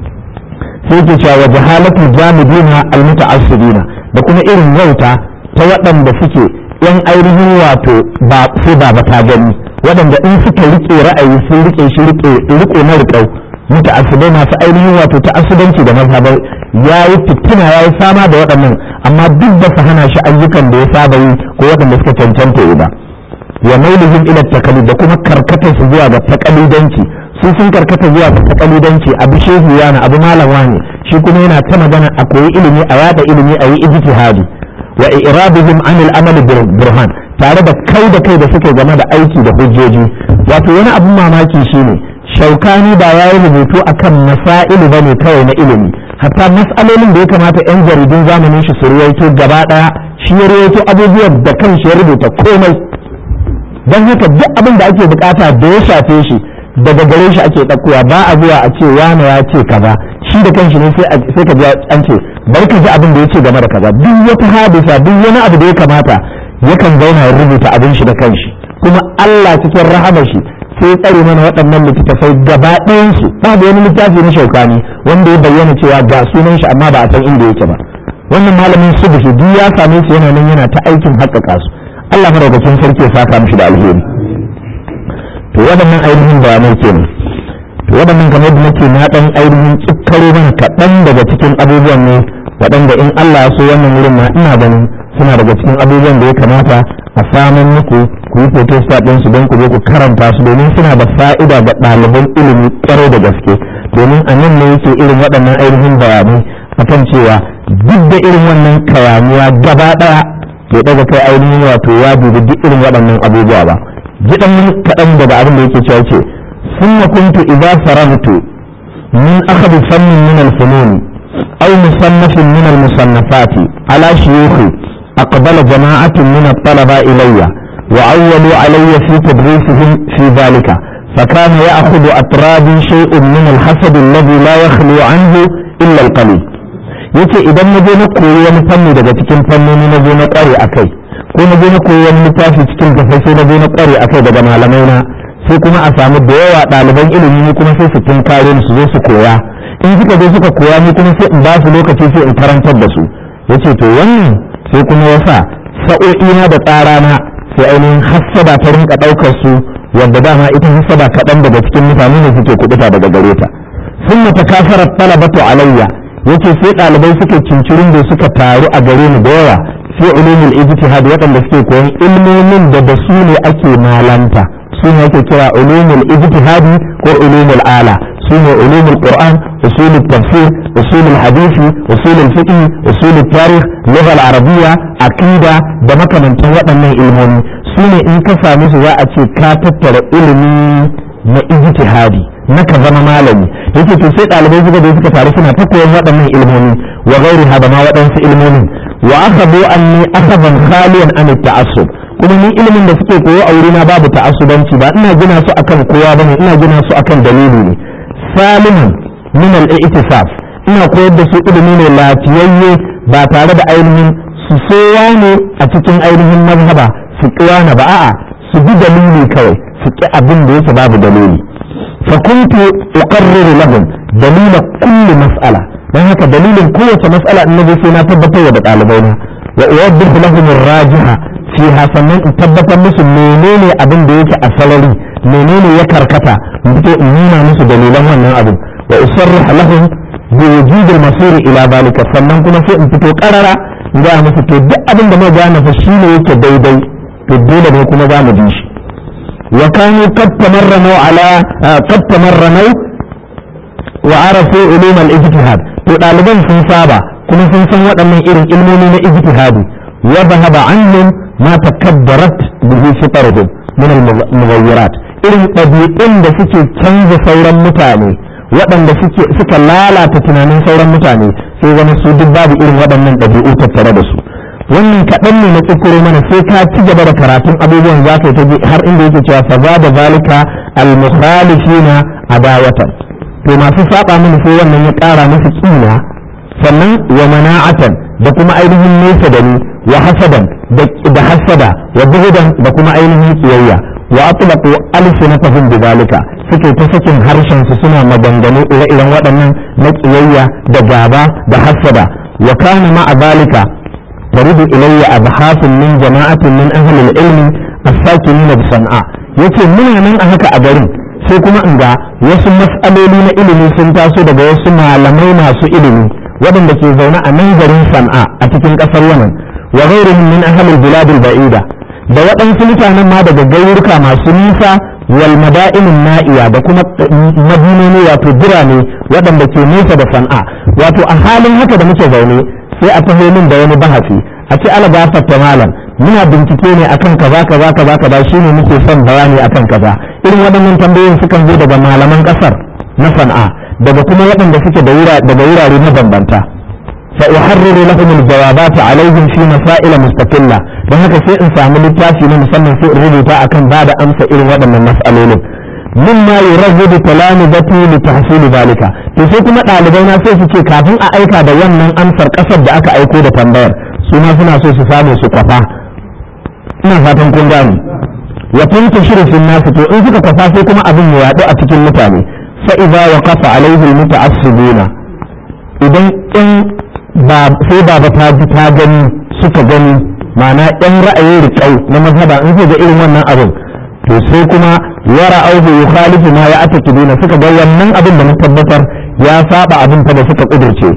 sai ke cewa wa jahalatu jamidina almuta'assibina da kuma irin wauta ta waɗanda suke yan ainihin wato ba sai ba ta gani waɗanda in suka rike ra'ayi sun rike shi rike rike na riƙau muta'assibai masu ainihin wato ta'assubanci da mazhabai yayi fitina yayi fama da waɗannan amma duk da su hana shi ayyukan da ya saba yi ko waɗanda suka cancanta yi ba wa mailihim ila takalid da kuma karkatar su zuwa ga takalidanci su sun karkata zuwa ga takalidanci abu shehu yana abu malam wani shi kuma yana ta magana a koyi ilimi a yada ilimi a yi ijtihadi wa irabihim an al-amal burhan tare da kai da kai da suke game da aiki da hujjoji wato wani abun mamaki shine shaukani ba ya yi rubutu akan masailu bane kawai na ilimi hatta mas'alolin da ya kamata yan jaridun zamanin shi su ruwaito gaba daya shi ya ruwaito abubuwan da kanshi ya rubuta komai don haka duk abin da ake bukata da ya shafe shi daga gare shi ake ɗaukowa ba a zuwa a ce wane ya ce kaza shi da kanshi ne sai ka ji an ce bari ka ji abin da ya ce game da kaza duk wata hadisa duk wani abu da ya kamata yakan zauna ya rubuta abin shi da kanshi kuma Allah cikin rahama shi sai tsare mana waɗannan littattafai gaba ɗayan su babu wani littafi na shaukani wanda ya bayyana cewa ga sunan shi amma ba a san inda yake ba wannan malamin subhi duk ya same su yana nan yana ta aikin haƙƙaƙa su Allah madaukakin sarki ya saka mishi da alheri to waɗannan ainihin bayanai kenan to waɗannan kamar da nake na ɗan ainihin tsikkaro mana kaɗan daga cikin abubuwan ne waɗanda in Allah ya so wannan wurin ma ina ganin suna daga cikin abubuwan da ya kamata a samun muku ku yi foto ɗin su don ku zo ku karanta su domin suna da fa'ida ga ɗaliban ilimi ƙwarai da gaske domin a nan ne yake irin waɗannan ainihin bayanai akan cewa duk da irin wannan kayaniya gaba ɗaya bai daga kai ainihin wato ya dubi duk irin waɗannan abubuwa ba jidan kaɗan daga abin da yake cewa ce ثم كنت إذا فرغت من أخذ فن من الفنون أو مصنف من المصنفات على شيوخي أقبل جماعة من الطلبة إلي وأولوا علي في تدريسهم في ذلك فكان يأخذ أطرابي شيء من الحسد الذي لا يخلو عنه إلا القليل yace idan na je na koyi wani fanni daga cikin fannoni na je na kware akai ko na je na koyi wani littafi cikin gafai sai na je na kware akai daga malamai na sai kuma a samu da yawa ɗaliban ilimi ne kuma sai su tunkare su zo su koya in suka zo suka koya ni kuma sai in ba su lokaci sai in karantar da su yace to wannan sai kuma yasa sa'o'ina da tsarana sai ainihin hassada ta rinka ɗaukar su wanda dama ita hassada kaɗan daga cikin mutane ne suke kuɗuta daga gare ta sun mata kafarar talabatu alayya yace sai ɗalibai suke cincirin da suka taru a gare ni da yawa sai ulumul ijtihad waɗanda suke koyon ilmomin da da su ne ake malanta su ne ake kira ulumul ijtihadi ko ulumul ala su ne ulumul qur'an usulul tafsir usulul hadisi usulul fiqh usulul tarikh lugha al-arabiyya aqida da makamantan waɗannan ilmomi su ne in ka same su za a ce ka tattara ilimi na ijtihadi na ka zama malami yake to sai ɗalibai suka zo suka taru suna ta koyon waɗannan ilmomi wa gairi da ma waɗansu ilmomin wa akhadhu anni akhadan khaliyan an ta'assub kuma ni ilimin da suke koyo a wurina babu ta'assubanci ba ina gina su akan kowa bane ina gina su akan dalili ne saliman min al-i'tisaf ina koyar da su ilimi ne lafiyayye ba tare da ainihin su sowa ne a cikin ainihin mazhaba su kiwana ba a'a su bi dalili kawai su ki abin da yake babu dalili فكنت أقرر لهم دليل كل مسألة dan haka dalilin kowace mas'ala in naje sai na tabbatar da ɗalibaina wa uwaddihu lahum ar-rajiha fiha sannan in tabbatar musu menene abin da yake a salari menene ya karkata in fito in nuna musu dalilan wannan abin wa usarrih lahum bi wujud al-masir ila zalika sannan kuma sai in fito qarara ga musu to duk abin da muka gane fa shine yake daidai to dole ne kuma za mu bi shi wa kanu qad tamarranu ala qad tamarranu wa arafu ulum al-ijtihad to ɗaliban sun saba kuma sun san waɗannan irin ilmomi na ijtihadi wa dhahaba anhum ma takabbarat bihi fitaruhum min al-mughayyirat irin ɗabi'un da suke canza sauran mutane waɗanda suke suka lalata tunanin sauran mutane sai zama su duk babu irin waɗannan ɗabi'u tattare da su wannan kaɗan ne na tsukuro mana sai ka ci gaba da karatun abubuwan za ka yi har inda yake cewa fa za da zalika al-mukhalifina adawatan to masu saba mini sai wannan ya ƙara musu kina sannan wa mana'atan da kuma ainihin nesa da ni wa hasadan da hasada wa buhudan da kuma ainihin kiyayya wa atlaqu alsinatahum bidhalika suke ta sakin harshen su suna maganganu ire-iren waɗannan na kiyayya da gaba da hasada wa kana ma'a zalika taridu ilayya abhasun min jama'atin min ahli al-ilmi as-sakinina bi san'a yace muna nan a haka a garin sai kuma in ga wasu mas'aloli na ilimi sun taso daga wasu malamai masu ilimi waɗanda ke zaune a nan garin san'a a cikin ƙasar yaman wa ghairihim min ahli al-bilad al-ba'ida da waɗansu mutanen ma daga garuruka masu nisa wal mada'inin na'iya da kuma madinoni wato birane waɗanda ke nesa da san'a wato a halin haka da muke zaune sai a taho min da wani bahasi a ce ala gafarta malam muna bincike ne akan kaza kaza kaza kaza shine muke son bayani akan kaza irin waɗannan tambayoyin sukan zo daga malaman ƙasar na san'a daga kuma waɗanda suke daga wurare mabambanta فأحرر لهم الجوابات عليهم في مسائل مستقلة don haka sai in samu littafi na musamman sai in rubuta akan ba da amsa irin waɗannan mas'alolin min ma yurabbu talamizati li tahsil zalika to sai kuma ɗalibai na sai su ce kafin a aika da wannan amsar ƙasar da aka aiko da tambayar su ma suna so su samu su kwafa ina fatan kun gane wa tantashiru fil nas to in suka kwafa sai kuma abin ya yaɗu a cikin mutane fa idza waqafa alaihi almuta'assibuna idan in ba sai baba ta ji ta gani suka gani ma'ana yan ra'ayin riƙau na mazhaba in ga irin wannan abin to sai kuma yara auhu yukhalifu ma ya ata kidina suka ga wannan abin da na tabbatar ya saba abin fa da suka kudurce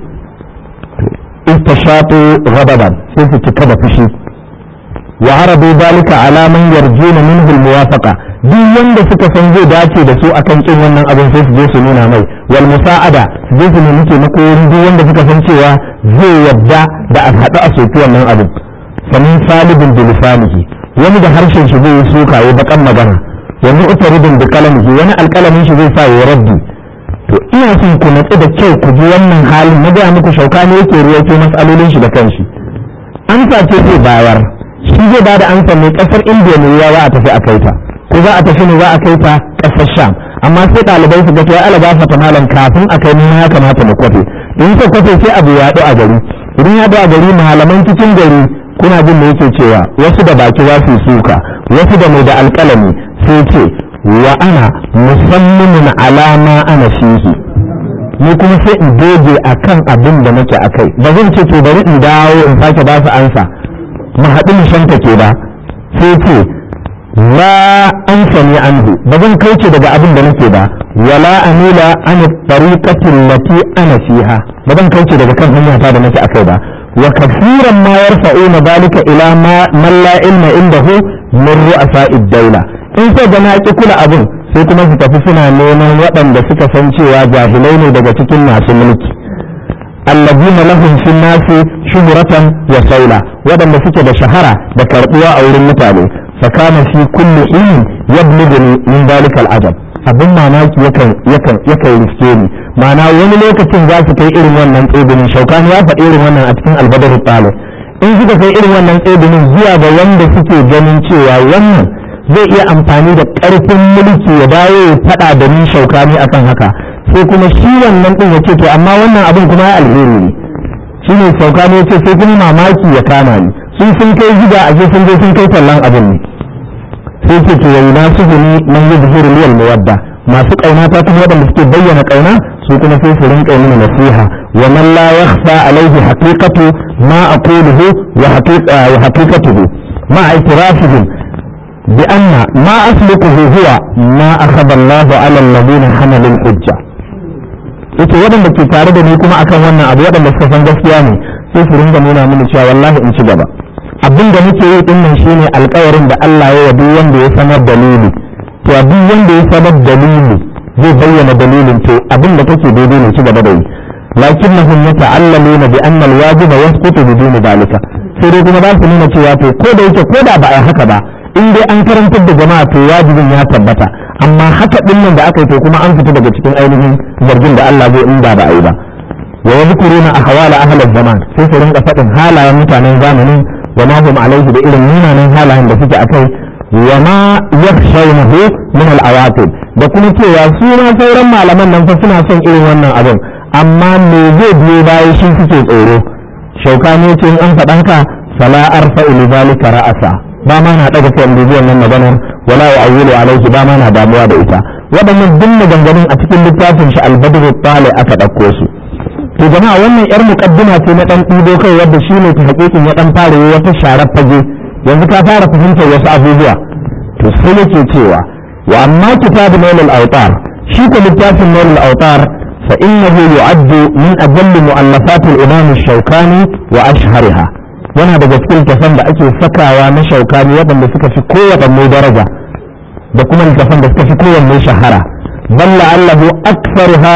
istashatu ghadaban sai su cika da fushi wa arabu dalika ala man yarjuna minhu almuwafaqa duk wanda suka san zai dace da su akan kin wannan abin sai su je su nuna mai wal musa'ada su je su nemi taimako wurin duk wanda suka san cewa zai yadda da a haɗu a soki wannan abin sanin salibin da lisanihi wani da harshen shi zai yi suka ya bakan magana wani utaridin da kalamihi wani alkalamin shi zai sa ya raddi to ina son ku natsu da kyau ku ji wannan halin na gaya muku shauka ne yake ruwaito matsalolin shi da kanshi amsa ce zai bayar shi zai bada amsa ne kasar indiya ne ya za a tafi a kaita ko za a tafi ne za a kaita kasar sham amma sai ɗalibai su ga to ya ala gafata malam kafin a kai nuna ya kamata mu kwafe in ka kwafe sai abu ya a gari idan ya a gari malaman cikin gari kuna jin da yake cewa wasu da baki za su suka wasu da mai da alƙalami sai ce wa ana musamman alama ana fihi ni kuma sai in doge akan abin da nake akai ba zan ce to bari in dawo in sake ba su ansa mu haɗu mu shanta ke ba sai ce la an sani anhu ba zan kauce daga abin da nake ba wala amila an tariqatin lati ana fiha ba zan kauce daga kan hanya ta da nake akai ba wa kafiran ma yarfa'una dalika ila ma man la ilma indahu min ru'asa'id dawla in sai da na ki kula abin sai kuma su tafi suna neman waɗanda suka san cewa jahilai ne daga cikin masu mulki allazina lahum fi nasi shuhratan wa saula waɗanda suke da shahara da karbuwa a wurin mutane fakana fi kulli hin yablughuni min dalika al'ajab abin mamaki yakan yakan yakan riske ni ma'ana wani lokacin za su kai irin wannan tsibinin shaukani ya faɗi irin wannan a cikin albadar talib in suka kai irin wannan tsibinin zuwa ga wanda suke ganin cewa wannan zai iya amfani da ƙarfin mulki ya dawo ya faɗa da ni shaukani akan haka sai kuma shi wannan ɗin ya ce to amma wannan abin kuma ya alheri ne shi ne shaukani ya ce sai kuma mamaki ya kama ni sun sun kai gida a sun je sun kai tallan abin ne sai ce to yayi na su gani man yi zuhuru liyal muwadda masu kauna ta kuma waɗanda suke bayyana kauna su kuma sai su rinka mini nasiha wa man la yakhfa alaihi haqiqatu ma aquluhu wa haqiqatuhu ma i'tirafihim bi anna ma asluquhu huwa ma akhadha Allahu ala alladhina hamalu al-hujja yace waɗanda ke tare da ni kuma akan wannan abu waɗanda suka san gaskiya ne sai su ringa nuna mini cewa wallahi in ci gaba abin da muke yi din nan shine alƙawarin da Allah ya yabi wanda ya sanar dalili to duk wanda ya sanar dalili zai bayyana dalilin to abin da kake daidai ne ci gaba da yi lakinnahum yata'allamuna bi anna al-wajiba yasqutu bidun dalika sai dai kuma ba su nuna cewa to ko da yake ko da ba a haka ba in dai an karantar da jama'a to wajibin ya tabbata amma haka din nan da aka yi to kuma an fita daga cikin ainihin zargin da Allah zai inda ba a yi ba wa yadhkuruna ahwala ahli zaman sai su rinka faɗin halayen mutanen zamanin wa ma hum alaihi da irin munanan halayen da suke akai wa ma yakhshawnahu min al-awaqib da kuma cewa su ma sauran malaman nan fa suna son irin wannan abin amma me zai biyo bayan shi suke tsoro shaukani ce in an faɗan ka fala arfa li zalika ra'asa ba ma na daga kai bibiyan nan maganar wala ya'awulu alaihi ba ma na damuwa da ita waɗannan duk maganganun a cikin littafin shi al-badr tsale aka ɗauko su to jama'a wannan yar muqaddima ce na dan ɗibo kai wadda shi ne ta hakikin ya dan fara wata sharar fage yanzu ka fara fahimtar wasu abubuwa to sai yake cewa wa amma kitabu nailul awtar shi ko littafin nailul awtar فإنه يعد من أجل مؤلفات الإمام الشوكاني وأشهرها وانا daga cikin tafan da ake sakawa na shaukani waɗanda suka fi kowaɗanne daraja da kuma littafan da suka fi kowanne shahara bal la'allahu aktharuha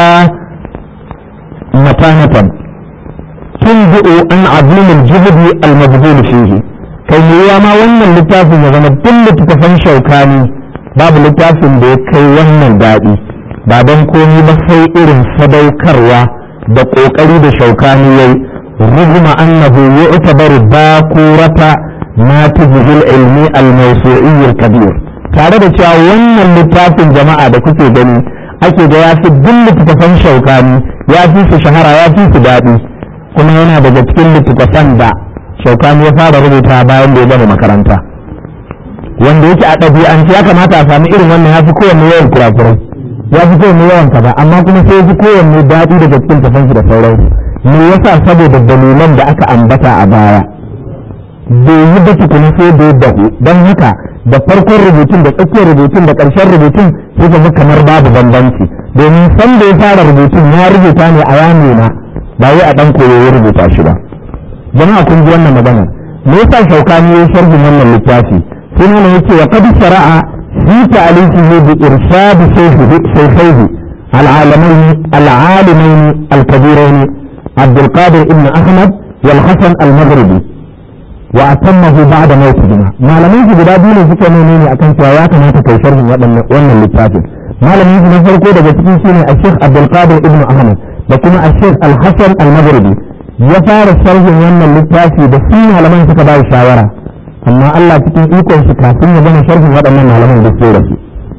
matanatan tunbi'u an azim al-juhd al-mabdul fihi kai yiwa ma wannan littafin ya zama duk littafan shaukani babu littafin da ya kai wannan daɗi ba don komi ba sai irin sadaukarwa da ƙoƙari da shaukani yayi ruguma annahu yu'tabaru bakurata ma tujhil ilmi al-mawsu'i al-kabir tare da cewa wannan littafin jama'a da kuke gani ake ga ya fi duk littattafan shaukani ya fi su shahara ya fi su daɗi kuma yana daga cikin littattafan da shaukani ya fara rubuta bayan da ya gama makaranta wanda yake a ɗabi'ance ya kamata a sami irin wannan ya fi kowanne yawan kurakurai ya fi kowanne yawan kaza amma kuma sai ya fi kowanne daɗi daga cikin tafansu da sauransu me yasa saboda dalilan da aka ambata a baya bai yi da tukuni sai da ya dahu don haka da farkon rubutun da tsakiyar rubutun da ƙarshen rubutun sai ga kamar babu bambanci domin san da ya fara rubutun ya rubuta ne a yano na ba wai a ɗan koyo ya rubuta shi ba jama'a kun ji wannan magana me yasa shaukani ya sharhin wannan littafi sai nan yake wa qad shara'a fi ta'alifihi bi irshad shaykhihi العالمين العالمين الكبيرين عبد القادر ابن احمد والحسن المغربي وأتمه بعد موتهما ما لم يجد guda biyu ne suka nune ne akan cewa ya kamata kai sharhin wannan littafin malamin su na farko daga cikin shine a Sheikh Abdul Qadir Ibn Ahmad da kuma a Sheikh Al Hassan Al Maghribi ya fara sharhin wannan littafi da su malaman suka ba shawara amma Allah cikin ikon shi kafin ya gama sharhin waɗannan malaman da su rasu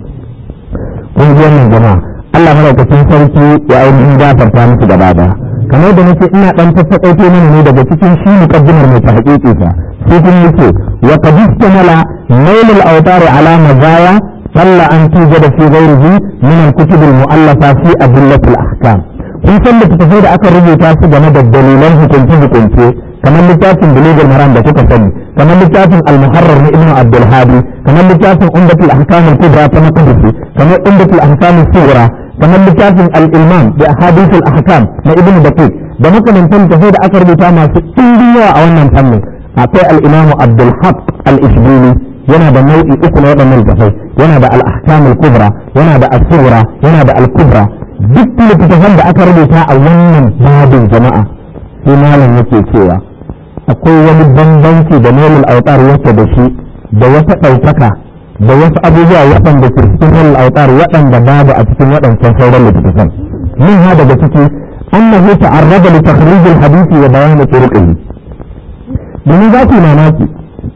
kun ji wannan jama'a Allah madaukakin sarki ya ainihin gafarta musu gaba daya kamar da nake ina dan tattakaito mana ne daga cikin shi muqaddimar mai tahqiqi sa sai kun yace wa qad istamala nail al-awtar ala mazaya salla an tujada fi ghayrihi min al-kutub al-mu'allafa fi adillat al-ahkam kun san da tafai da aka rubuta su game da dalilan hukunci hukunce kamar littafin bulugul maram da kuka sani kamar littafin al-muharrar na ibnu abdul hadi kamar littafin umdatul ahkam al-kubra ta maqdisi kamar umdatul ahkam al-sughra kamar littafin al-ilman da ahadithul ahkam na ibnu daqiq da makamantan tafai da aka rubuta masu ɗimbin yawa a wannan fannin akwai al-imamu abdul haq al-ishbili yana da nau'i uku na waɗannan tafai yana da al-ahkam al-kubra yana da as-sughra yana da al-kubra duk littattafan da aka rubuta a wannan babin jama'a sai malam yake cewa akwai wani bambanci da nailul autar yake da shi da wata ɗaukaka da wasu abubuwa waɗanda ke cikin nailul autar waɗanda babu a cikin waɗancan sauran littattafan min ha daga ciki annahu ta'arrada li takhrij al-hadith wa bayan turuqihi domin za ku mamaki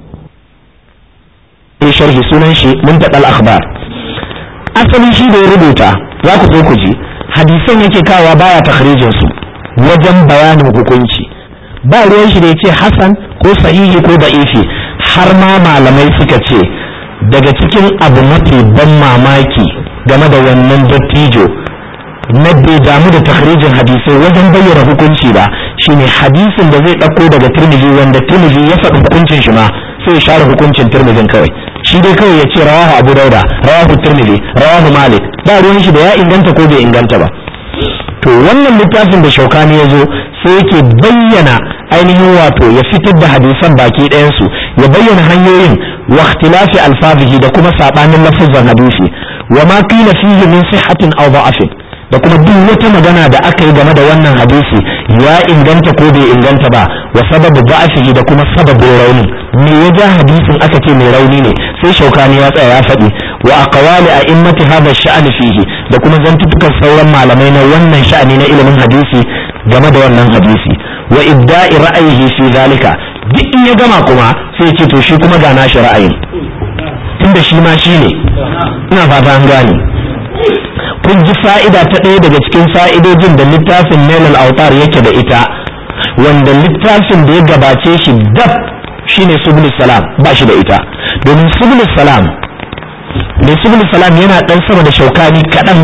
in sharhi sunan shi muntaqal akhbar asali shi da ya rubuta za ku so ku ji hadisan yake kawa baya takhrijin su wajen bayanin hukunci ba ruwan shi da ya ce hasan ko sahihi ko da'ifi har ma malamai suka ce daga cikin abu mafi ban mamaki game da wannan dattijo na bai damu da takhrijin hadisai wajen bayyana hukunci ba shine hadisin da zai ɗauko daga turmiji wanda turmiji ya faɗi hukuncin shi ma sai ya share hukuncin turmijin kawai shi dai kawai ya ce rawahu abu dauda rawahu turmiji rawahu malik ba ruwan shi da ya inganta ko bai inganta ba to wannan littafin da shaukani ya zo sai yake bayyana ainihin wato ya fitar da hadisan baki ɗayansu ya bayyana hanyoyin wa ikhtilafi alfazihi da kuma sabanin lafazan hadisi wa ma qila fihi min sihhatin aw da'afin da kuma duk wata magana da aka yi game da wannan hadisi ya inganta ko bai inganta ba wa sababu da'afihi da kuma sababin rauni me ya ja hadisin aka ce mai rauni ne sai shaukani ya tsaya ya faɗi wa aqwali a'immati hadha sha'an fihi da kuma zantutukan sauran malamai na wannan sha'ani na ilimin hadisi game da wannan hadisi wa ibda'i ra'ayihi fi zalika duk in ya gama kuma sai ce to shi kuma ga nashi ra'ayin tunda shi ma shi ne ina fata an gane kun ji fa'ida ta ɗaya daga cikin fa'idojin da littafin nailal autar yake da ita wanda littafin da ya gabace shi dab shine subul salam ba shi da ita domin subul salam mai subul salam yana ɗan sama da shaukani kaɗan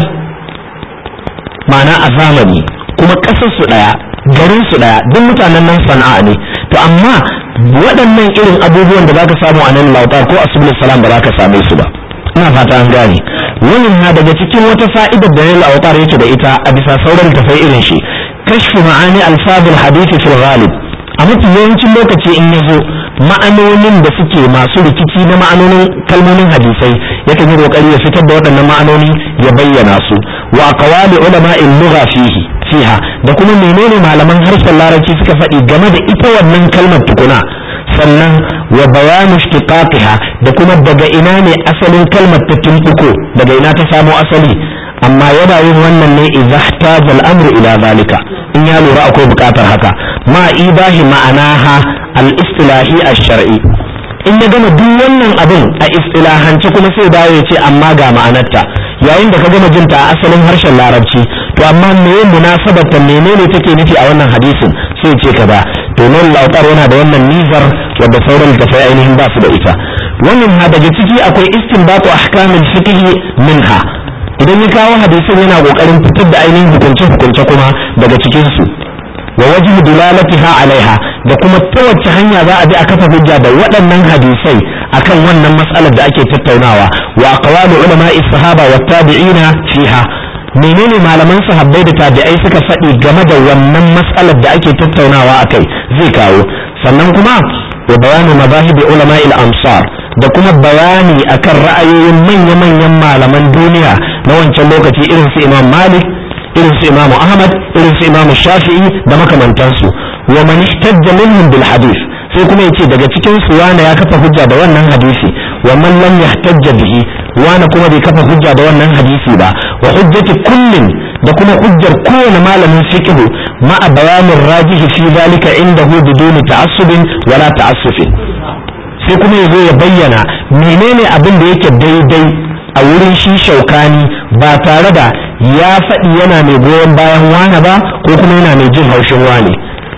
ma'ana a zamani kuma ƙasar su ɗaya garin su ɗaya duk mutanen nan sana'a ne to amma waɗannan irin abubuwan da zaka samu a nan lautar ko a subul salam ba za ka same su ba ina fata an gane wannan na daga cikin wata fa'idar da nan lautar yake da ita a bisa sauran tafai irin shi kashfu ma'ani alfadul hadisi fil ghalib a mafi yawancin lokaci in ya zo ma'anonin da suke masu rikici na ma'anonin kalmomin hadisai yakan yi kokari ya fitar da waɗannan ma'anoni ya bayyana su wa aqwali ulama'il lugha fihi fiha da kuma menene malaman harshen larabci suka faɗi game da ita wannan kalmar tukuna sannan wa bayanu ishtiqaqiha da kuma daga ina ne asalin kalmar ta tumbuko daga ina ta samo asali amma yana yin wannan ne idza ihtaja al-amru ila zalika in ya lura akwai bukatar haka ma ibahi ma'anaha al-istilahi ash-shar'i in ya gama duk wannan abin a istilahance kuma sai dawo ya ce amma ga ma'anarta yayin da ka gama jinta a asalin harshen larabci to amma me munasabar ta menene take nufi a wannan hadisin sai ce ka ba to nan lautar yana da wannan nizar wadda sauran da sai ainihin ba su da ita wannan ha daga ciki akwai istinbatu ahkamul fiqh minha idan ya kawo hadisin yana kokarin fitar da ainihin hukunce hukunce kuma daga cikin su wa wajhu dilalatiha alaiha da kuma ta wacce hanya za a bi a kafa hujja da waɗannan hadisai akan wannan mas'alar da ake tattaunawa wa aqwalu ulama'i sahaba wa tabi'ina fiha menene malaman sahabbai da tabi'ai suka faɗi game da wannan mas'alar da ake tattaunawa akai zai kawo sannan kuma wa bayanu mazahibi ulama'il amsar da kuma bayani akan ra'ayoyin manya-manyan malaman duniya na wancan lokaci irin su imam malik irin su imam ahmad irin su imam shafi'i da makamantansu wa man ihtajja minhum bil hadith sai kuma yace daga cikin su wani ya kafa hujja da wannan hadisi wa man lam yahtajja bihi wani kuma bai kafa hujja da wannan hadisi ba wa hujjati kullin da kuma hujjar kowane malamin fiqh ma'a bayanin rajihi fi zalika indahu biduni ta'assubin wala ta'assufin sai kuma yazo ya bayyana menene abin da yake daidai a wurin shi shaukani ba tare da ya faɗi yana mai goyon bayan wane ba ko kuma yana mai jin haushin wane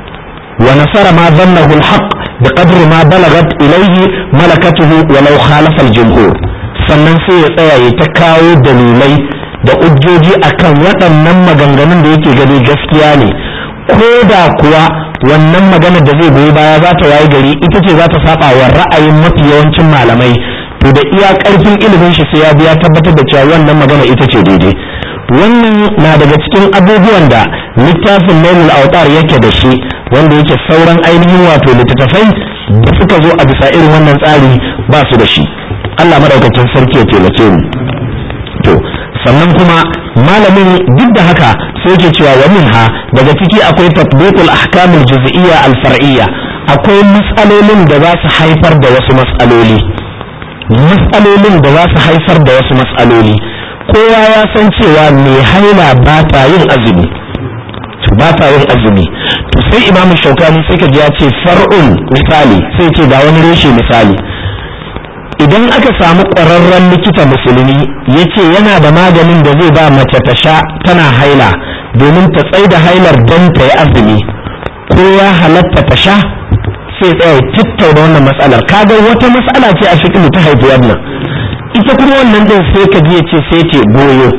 wa nasara ma zannahu alhaq bi qadri ma balagat ilayhi malakatuhu walau khalafa aljumhur sannan sai ya tsaya ya ta kawo dalilai da ujjoji akan waɗannan maganganun da yake gani gaskiya ne ko da kuwa wannan maganar da zai goyi baya za ta waye gari ita ce za ta saba wa ra'ayin mafi yawancin malamai to da iya karfin ilimin shi sai ya biya tabbatar da cewa wannan magana ita ce daidai wannan na daga cikin abubuwan da littafin nailul autar yake da shi wanda yake sauran ainihin wato littattafai da suka zo a bisa irin wannan tsari ba su da shi Allah madaukakin sarki ya taimake mu to sannan kuma malamin duk da haka sai yake cewa wa minha daga ciki akwai tatbiqul ahkamul juz'iyya al far'iyya akwai mas'alolin da za su haifar da wasu mas'aloli mas'alolin da za su haifar da wasu mas'aloli kowa ya san cewa mai haila ba ta yin azumi ba ta yin azumi to sai imamu shaukani sai ka ji ya ce far'un misali sai ce ga wani reshe misali idan aka samu ƙwararren likita musulmi ya ce yana da maganin da zai ba mace ta sha tana haila domin ta tsai da hailar don ta yi azumi ko ya halatta ta sha sai tsaya tattauna wannan matsalar kaga wata matsala ce a fiƙi ta haifi wannan ita kuma wannan din sai ka ji ya ce sai ce goyo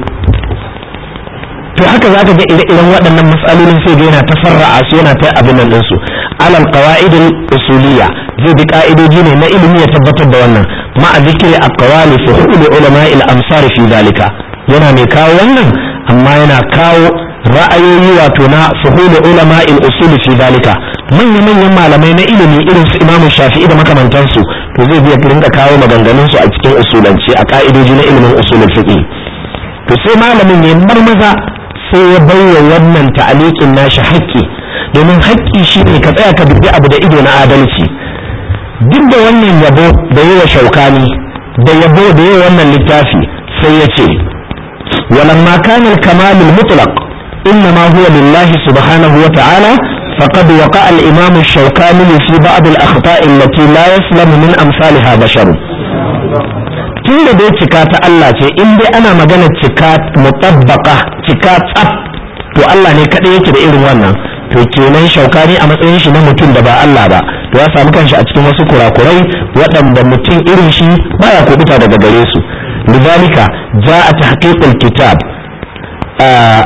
to haka zaka ga ire-iren waɗannan matsalolin sai ga yana ta farra'a su yana ta abin nan ɗinsu alal qawaidil usuliyya zai bi ka'idoji ne na ilimi ya tabbatar da wannan ma'a zikri aqwali fi hukmi ulama il amsar fi zalika yana mai kawo wannan amma yana kawo ra'ayoyi wato na fuhulu ulama il usul fi dalika manyan manyan malamai na ilimi irin su Imam Shafi'i da makamantansu to zai biya rinka kawo maganganun su a cikin usulance a ka'idoji na ilimin usulul fiqh to sai malamin ya marmaza sai ya baiwa wannan ta'aliqin nashi haƙƙi domin haƙƙi shine ka tsaya ka dubi abu da ido na adalci duk da wannan yabo da yawa shaukani da yabo da yawa wannan littafi sai ya ce ولما كان الكمال المطلق إنما هو لله سبحانه وتعالى فقد وقع الإمام الشوكاني في بعض الأخطاء التي لا يسلم من أمثالها بشر tun da dai cika ta Allah ce in dai ana magana cika mutabbaka cika tsaf to Allah ne kaɗai yake da irin wannan to kenan shaukani a matsayin shi na mutum da ba Allah ba to ya samu kanshi a cikin wasu kurakurai waɗanda mutum irin shi baya kubuta daga gare su لذلك جاء تحقيق الكتاب آه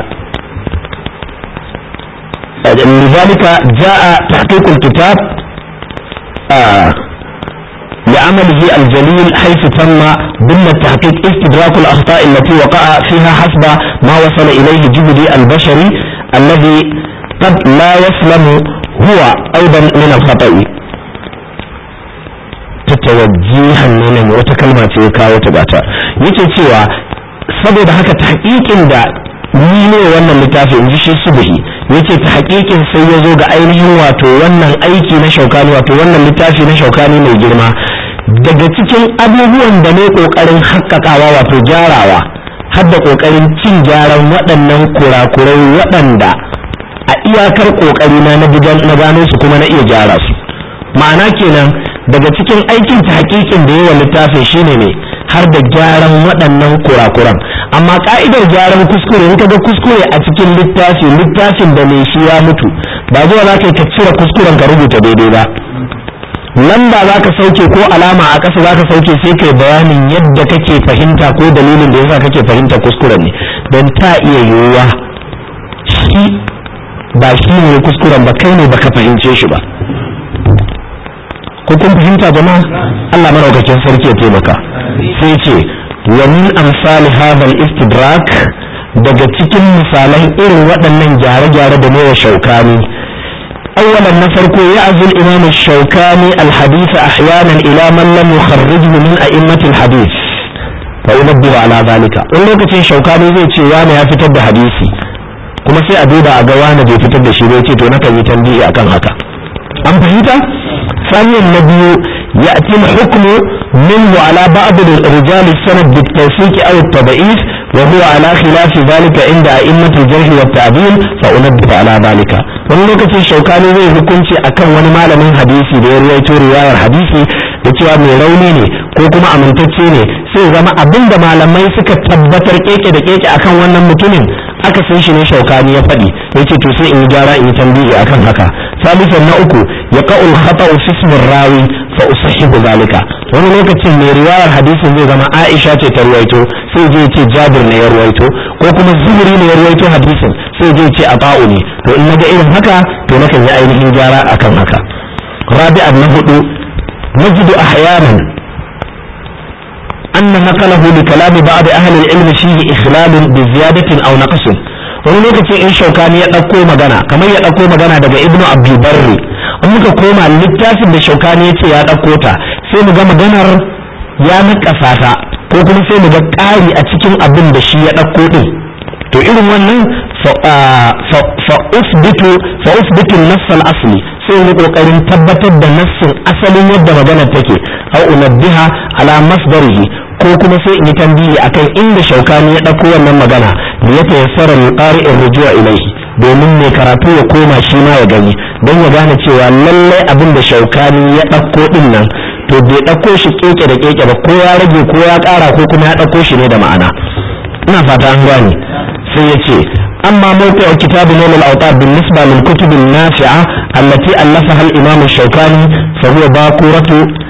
لذلك جاء تحقيق الكتاب آه لعمله الجليل حيث تم ضمن التحقيق استدراك الأخطاء التي وقع فيها حسب ما وصل إليه جهدي البشري الذي قد لا يسلم هو أيضا من الخطأ tawajjihan ne nan wata kalma ce ya kawo ta gata yake cewa saboda haka ta hakikin da ni ne wannan littafi in ji shi subhi yace ta hakikin sai ya zo ga ainihin wato wannan aiki na shaukani wato wannan littafi na shaukani mai girma daga cikin abubuwan da ne kokarin haƙƙaƙawa wato gyarawa har da kokarin cin gyaran waɗannan kurakurai waɗanda a iyakar kokari na na gano su kuma na iya gyara su ma'ana kenan daga cikin aikin ta hakikin da yawa littafin shine ne har da gyaran waɗannan kurakuran amma ka'idar gyaran kuskure in ga kuskure a cikin littafi littafin da mai shi ya mutu ba zuwa za ka ka cire kuskuren ka rubuta daidai ba lamba za ka sauke ko alama a ƙasa za ka sauke sai kai bayanin yadda kake fahimta ko dalilin da yasa kake fahimta kuskuren ne don ta iya yiwuwa shi ba shi ne kuskuren ba kai ne baka fahimce shi ba ko kun fahimta jama'a Allah maraukakin sarki ya taimaka sai ce wa min amsal hadha al-istidrak daga cikin misalan irin waɗannan gyare-gyare da mai shaukani awwalan na farko ya azul imam shaukani al-hadith ahyanan ila man lam yukharrijhu min a'immat al-hadith fa yunabbihu ala zalika wani lokacin shaukani zai ce wani ya fitar da hadisi kuma sai a duba a ga wani bai fitar da shi bai ce to nakan yi tambayi akan haka an fahimta ثانيا النبي يأتي الحكم منه على بعض رجال السند بالتوثيق أو التضعيف وهو على خلاف ذلك عند أئمة الجرح والتعديل فأنبه على ذلك wani lokacin shaukani zai hukunci akan wani malamin hadisi da ya ruwaito riwayar hadisi da cewa mai rauni ne ko kuma amintacce ne sai zama abin da malamai suka tabbatar keke da keke akan wannan mutumin aka san shi ne shaukani ya faɗi ya ce to sai in yi gyara in yi tambayi akan haka salisan na uku ya ka'ul khata'u fi ismin rawi fa usahihu zalika wani lokacin mai riwayar hadisin zai zama Aisha ce ta ruwaito sai zai ce Jabir ne ya ruwaito ko kuma Zuhri ne ya ruwaito hadisin sai zai ce Aba'u ne to in naga irin haka to nakan yi ainihin gyara akan haka rabi'an na hudu najidu ahyanan أن نقله لكلام بعض أهل العلم فيه إخلال بزيادة أو نقص wani lokacin in shaukani ya ɗauko magana kamar ya ɗauko magana daga ibnu abdulbarri in muka koma littafin da shaukani ya ce ya ɗauko ta sai mu ga maganar ya naƙasa ta ko kuma sai mu ga ƙari a cikin abin da shi ya ɗauko ɗin to irin wannan fa usbitu fa usbitu nassal asli sai mu kokarin tabbatar da nassin asalin yadda maganar take au unabbiha ala masdarihi ko kuma sai in yi tambayi akan inda shaukani ya ɗauko wannan magana da ya tayassara qari'in rujua ilaihi domin mai karatu ya koma shi ma ya gani don ya gane cewa lallai abin da shaukani ya ɗauko ɗin nan to bai ɗauko shi keke da keke ba ko ya rage ko ya ƙara ko kuma ya ɗauko shi ne da ma'ana ina fata an gane sai ya ce أما موقع كتاب نول الأوطار بالنسبة للكتب النافعة التي ألفها الإمام الشوكاني فهو باكورة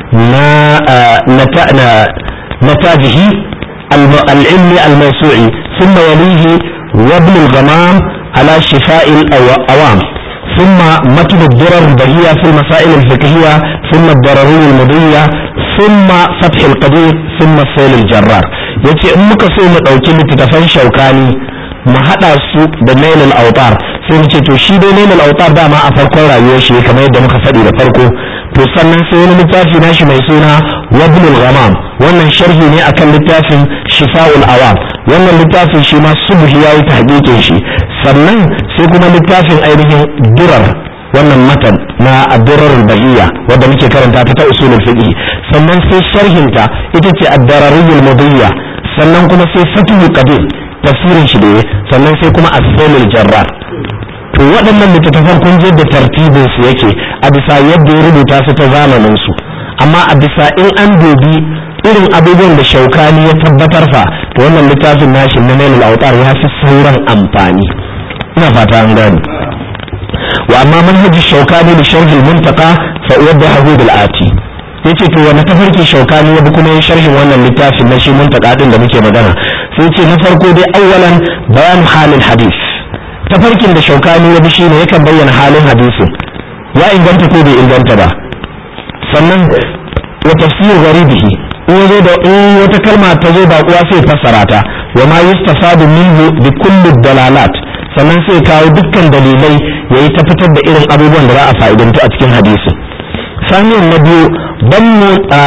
نتاجه العلمي الموسوعي ثم يليه وابن الغمام على شفاء الأوام ثم متن الدرر البهية في المسائل الفقهية ثم الضررية المضية ثم فتح القدير ثم السيل الجرار yace in muka so mu ɗauki littattafan shaukani mu haɗa su da nailul autar sai mu ce to shi dai nailul autar dama a farkon rayuwar shi kamar yadda muka faɗi da farko to sannan sai wani littafi nashi mai suna wabnul ghamam wannan sharhi ne akan littafin shifa'ul awam wannan littafin shi ma subhi yayi tahqiqin shi sannan sai kuma littafin ainihin durar wannan matan na ad-durar bahiyya wanda muke karanta ta ta usulul fiqh sannan sai sharhinta ita ce ad-darariyul mudiyya sannan kuma sai fatul qadir tafsirin shi da sannan sai kuma as-sailul jarrar to waɗannan littattafan kun je da tartibin su yake a bisa yadda ya rubuta su ta zamanin su amma a bisa in an dubi irin abubuwan da shaukani ya tabbatar fa to wannan littafin nashi na nailul autar ya fi sauran amfani ina fata an gane wa amma manhaji shaukani da sharhi muntaka fa wadda bil ati yace to wani tafarki shaukani ya bi kuma yin sharhin wannan littafin na shi muntaka din da muke magana sai ce na farko dai awwalan bayan halin hadith tafarkin da shaukani ya bi shine yakan bayyana halin hadisin ya inganta ko bai inganta ba sannan wa tafsir gharibihi in yazo da in wata kalma ta zo ba kuwa sai fassara ta wa ma yustafadu minhu bi kulli dalalat sannan sai kawo dukkan dalilai yayi ta fitar da irin abubuwan da za a fa'idantu a cikin hadisi saniyan na biyu bannu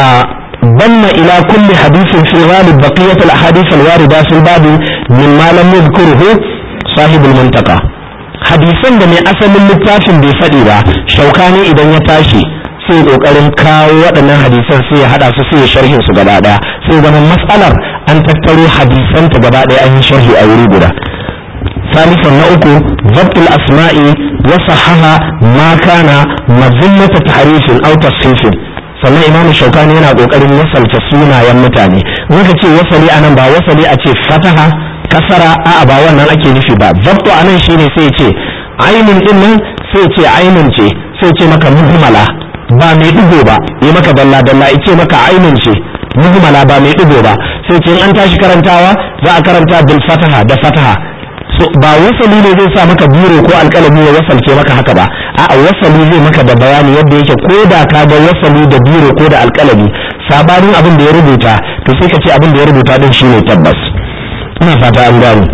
banna ila kulli hadisin fi ghalib baqiyat al ahadith al warida fil bab mimma lam yadhkuruhu sahibul muntaka hadisan da mai asalin littafin bai faɗi ba shaukani idan ya tashi sai kokarin kawo waɗannan hadisan sai ya hada su sai ya sharhin su gaba daya sai zama mas'alar an tattaro hadisan ta gaba daya an yi sharhi a wuri guda ثالثا نأكو ضبط الأسماء وصحها ما كان مذمة تحريف أو تصحيف sannan imamu shaukani yana kokarin wasalta sunayen mutane muka ce wasali anan ba wasali a ce fataha kasara a'a ba wannan ake nufi ba zabtu anan shine sai ce ainun din nan sai ce ainun ce sai ce maka muhmala ba mai digo ba yi maka dalla dalla ice maka ainun ce muhmala ba mai digo ba sai ce in an tashi karantawa za a karanta bil fataha da fataha so ba wasali ne zai sa maka biro ko alƙalami ya wasalce maka haka ba a'a wasali zai maka da bayani yadda yake ko da ka ga wasali da biro ko da alƙalami sabanin abin da ya rubuta to sai ka ce abin da ya rubuta din shine tabbas ina fata an gano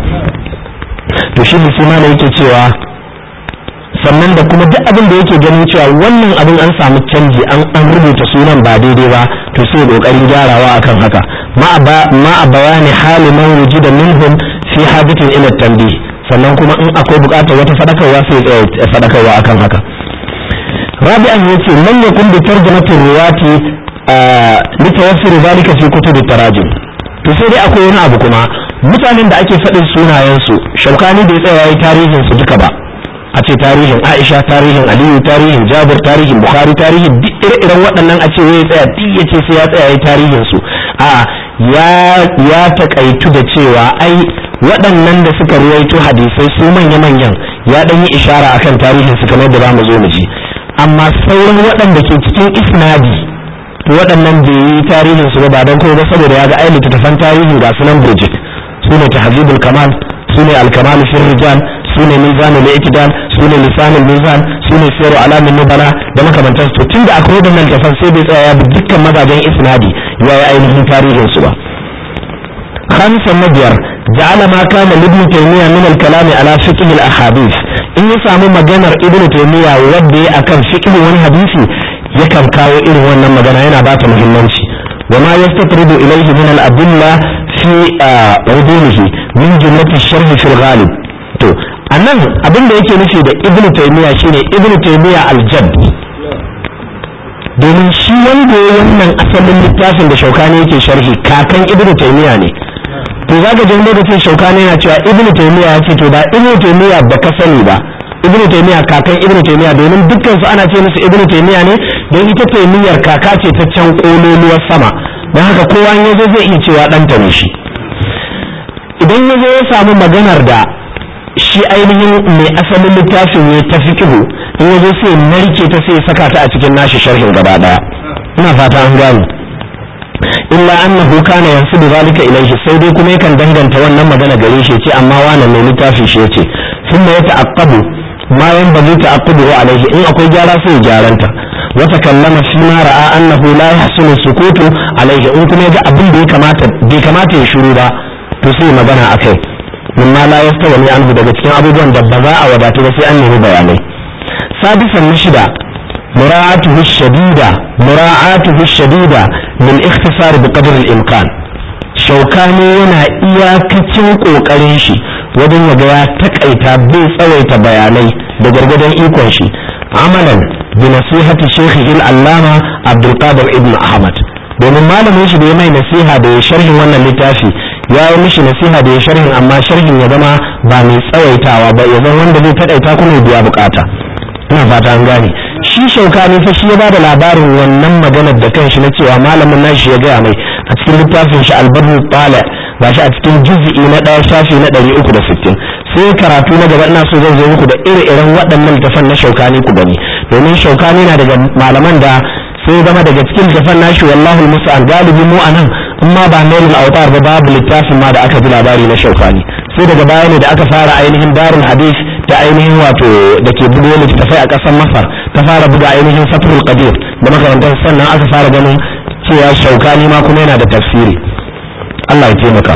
to shi musulma ne yake cewa sannan da kuma duk abin da yake ganin cewa wannan abin an samu canji an an rubuta sunan ba daidai ba to sai kokarin gyarawa akan haka ma a bayani hali man wujida minhum fi haditin ila tanbih sannan kuma in akwai bukatar wata fadakarwa sai ya fadakarwa akan haka rabi'an yace man yakun bi tarjumati riwati litawaffir zalika fi kutub tarajim to sai dai akwai wani abu kuma mutanen da ake faɗin sunayensu shaukani bai tsaya yi tarihin su duka ba a ce tarihin aisha tarihin aliyu tarihin jabir tarihin bukhari tarihin duk ire-iren waɗannan a ce ya tsaya duk ya ce sai ya tsaya yi tarihin su a ya ya takaitu da cewa ai waɗannan da suka ruwaito hadisai su manya-manyan ya ɗan yi ishara akan tarihin su kamar da za mu zo mu ji amma sauran waɗanda ke cikin isnadi to waɗannan bai yi tarihin su ba don kuma ba saboda ya ga ai littattafan tarihin ga sunan Bridget su ne tahzibul kamal su ne alkamal fi rijal su ne mizanul i'tidal su ne lisanul mizan su ne siru alamin nubala da makamantan su tunda akwai waɗannan littattafan sai bai tsaya ya bi dukkan mazajen isnadi ya yi ainihin tarihin su ba خامسا نبيار جعل ما كان لابن تيمية من الكلام على فقه الأحاديث إن يسامو مجانا ابن تيمية ودي أكن فقه والحديث يكن كاو إلو وانا مجانا هنا بات مهمنشي وما يستطرد إليه من الأدلة في عدوله من جملة الشرح في الغالب تو أنه أبن da yake nufi da ibnu taymiya shine ibnu taymiya al-jadd domin shi wanda ya wannan asalin littafin da shaukani yake sharhi kakan ibnu taymiya ne to zaka ji lokacin shaukani yana cewa ibnu taymiya ya ce to ba ibnu taymiya ba ka sani ba ibnu taymiya kakan ibnu taymiya domin dukkan su ana ce musu ibnu taymiya ne don ita taymiyar kaka ce ta can kololuwar sama don haka kowa ya zo zai iya cewa ɗanta ne shi idan ya zo ya samu maganar da shi ainihin mai asalin littafin ne ta fikihu in ya zo sai narke ta sai saka ta a cikin nashi sharhin gaba daya ina fata an gano illa annahu kana yansubu zalika ilayhi sai dai kuma yakan danganta wannan magana gare shi ce amma wannan mai littafin shi yace thumma yata'aqqabu ma yanbaghi ta'aqqubu alayhi in akwai gyara sai gyaranta wa takallama fi ma ra'a annahu la yahsunu sukutu alayhi in kuma ga abin da ya kamata bai kamata ya shiru ba to sai magana akai mimma la yastawani anhu daga cikin abubuwan da ba za a wadatu ba sai an nemi bayanai sadisan na shida mura'atuhu shadida mura'atuhu shadida min ikhtisar bi qadr al-imkan shaukani yana iyakacin kokarin shi wajen yaga ya takaita bai tsawaita bayanai da gargadon ikon shi amalan bi nasihati shaykh al-allama abdul qadir ibn ahmad domin malamin shi da ya mai nasiha da ya sharhin wannan littafi ya yi mishi nasiha da ya sharhin amma sharhin ya zama ba mai tsawaitawa ba ya zama wanda zai takaita kuma ya biya bukata ina fata an gane shi shaukani fa shi ya bada labarin wannan maganar da kanshi na cewa malamin nashi ya gaya mai a cikin littafin shi albarru tala ba shi a cikin juz'i na ɗaya shafi na ɗari uku da sittin sai karatu na gaba ina so zan zo muku da ire-iren waɗannan littafan na shaukani ku gani domin shaukani na daga malaman da sai zama daga cikin littafan nashi wallahu musa'an galibi mu anan in ma ba nailul autar ba babu littafin ma da aka ji labari na shaukani sai daga baya ne da aka fara ainihin darul hadith ta ainihin wato da ke buga littattafai a ƙasar masar ta fara buga ainihin fatrul qadir da makarantar sannan aka fara ganin cewa shaukani ma kuma yana da tafsiri Allah ya taimaka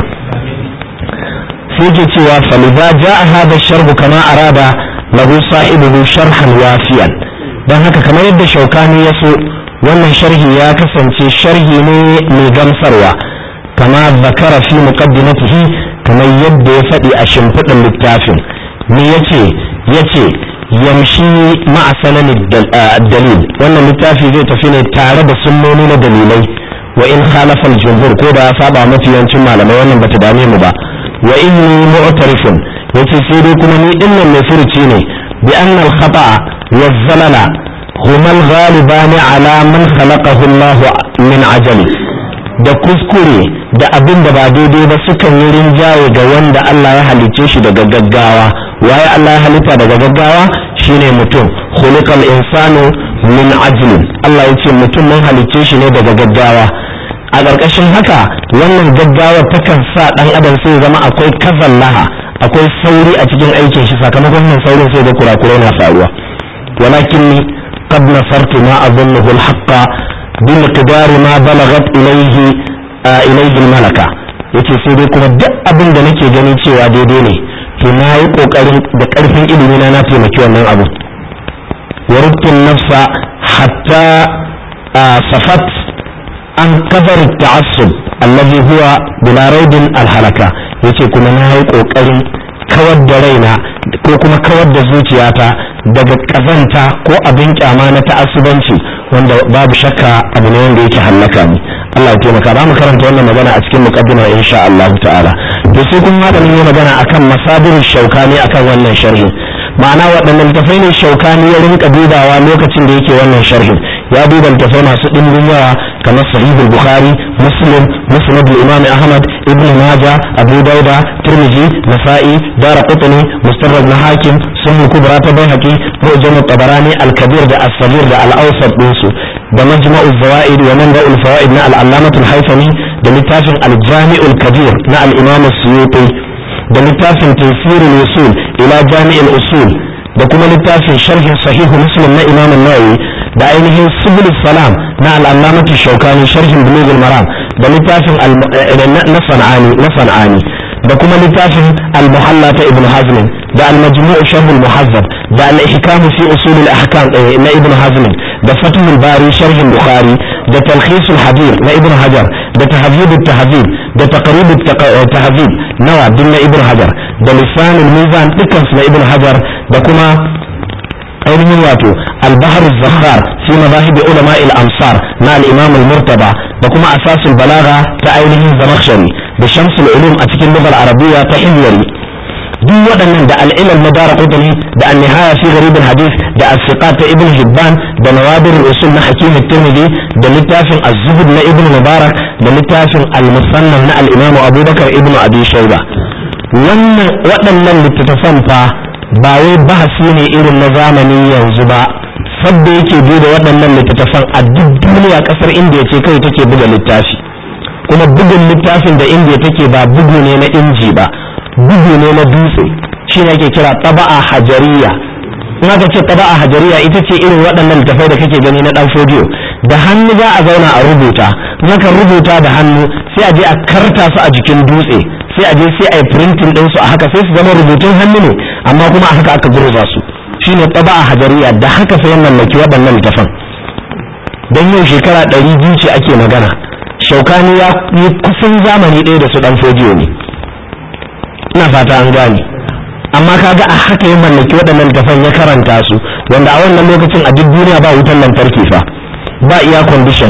sai ke cewa faliza ja'a hada sharhu kama arada lahu sahibuhu sharhan wafiyan dan haka kamar yadda shaukani ya so wannan sharhi ya kasance sharhi ne mai gamsarwa kama zakara fi muqaddimatihi kamar yadda ya faɗi a shimfiɗin littafin me yace yace yamshi ma'a sanan dalil wannan littafi zai tafi ne tare da sunnoni na dalilai wa in khalafa al-jumhur ko da ya saba mafi yawancin malamai wannan bata dame mu ba wa inni mu'tarifun yace sai dai kuma ni dinnan mai furuci ne bi anna al-khata'a wa zalala huma al-ghaliban ala man khalaqahu Allah min ajali da kuskure da abin da ba daidai ba sukan yi rinjaye ga wanda Allah ya halicce shi daga gaggawa waye Allah ya halitta daga gaggawa shine mutum khuliqal insanu min ajlin Allah yace mutum mun halicce shi ne daga gaggawa a ƙarƙashin haka wannan gaggawa takan sa ɗan adam sai zama akwai kazallaha akwai sauri a cikin aikin shi sakamakon wannan saurin sai da kurakurai na faruwa walakin ni qad nasartu ma azunnuhu al-haqqa bi miqdari ma balagat ilayhi ilayhi al-malaka yace sai dai kuma duk abin da nake gani cewa daidai ne to na yi kokarin da karfin ilimi na na taimaki wannan abu wa rubtun nafsa hatta safat an kafar ta'assub allazi huwa bila raidin alhalaka yace kuma na yi kokarin kawar da raina ko kuma kawar da zuciyata daga kazanta ko abin kyama na ta'assubanci wanda babu shakka abu ne wanda yake hallaka ni Allah ya taimaka ba mu karanta wannan magana a cikin muqaddima insha Allah ta'ala to sai kun ma yi magana akan masabirin shaukani akan wannan sharhi ma'ana waɗannan littafai ne shaukani ya rinka dubawa lokacin da yake wannan sharhin ya duba littafai masu ɗimbin yawa kamar sahihul bukhari muslim musnad imam ahmad ibn majah abu dauda tirmidhi nasa'i daraqutni mustarrad na hakim sunan kubra ta baihaqi mu'jam tabarani al-kabir da as-saghir da al-awsat dinsu da majma'u zawaid wa manba'ul fawaid na al-allamah al-haythami da littafin al-jami'ul kabir na al-imam as-suyuti da littafin tafsirul usul ila jami'il usul da kuma littafin sharhin sahihu muslim na imam an-nawawi da ainihin subul salam na al'allamatu shaukani sharhin bulugul maram da littafin na sana'ani na sana'ani da kuma littafin al-muhalla ta ibn hazm da al-majmu' sharh al-muhazzab da al-ihkam fi usul al-ahkam na ibn hazm da fath al-bari sharh al-bukhari da talkhis al-hadir na ibn hajar da tahdhib al-tahdhib da taqrib al-tahdhib nawa din na ibn hajar da lisan al-mizan dukkan na ibn hajar da kuma ainihin wato albahar zakhar fi mazahibi ulama al-amsar na al-imam al-murtaba da kuma asasul balaga ta ainihin zamakhshari da shamsul ulum a cikin lugar arabiya ta himyari duk waɗannan da al'ilal madara qutni da an-nihaya fi gharib al-hadith da as-siqat ta ibn hibban da nawadir al-usul na hakim at-tirmidhi da littafin az-zuhd na ibn mubarak da littafin al-musannaf na al-imam abubakar ibn abi shayba wannan waɗannan littattafan fa ba wai bahasi ne irin na zamani yanzu ba sabda yake da waɗannan littattafan a duk duniya ƙasar indiya ce kai take buga littafi kuma bugun littafin da indiya take ba bugu ne na inji ba bugu ne na dutse shi ne ake kira taba'a hajariya in aka ce taba'a hajariya ita ce irin waɗannan littattafai da kake gani na ɗan fodiyo da hannu za a zauna a rubuta naka rubuta da hannu sai a je a karta su a jikin dutse sai a je sai a yi printing din su a haka sai su zama rubutun hannu ne amma kuma a haka aka gurza su shine taba a hajariya da haka sai mallaki waɗannan littafan dan yau shekara ɗari biyu ce ake magana shaukani ya yi kusan zamani ɗaya da su ɗan fojiyo ne ina fata an gane amma kaga a haka ya mallaki waɗannan littafan ya karanta su wanda a wannan lokacin a duk duniya ba wutan lantarki fa ba iya condition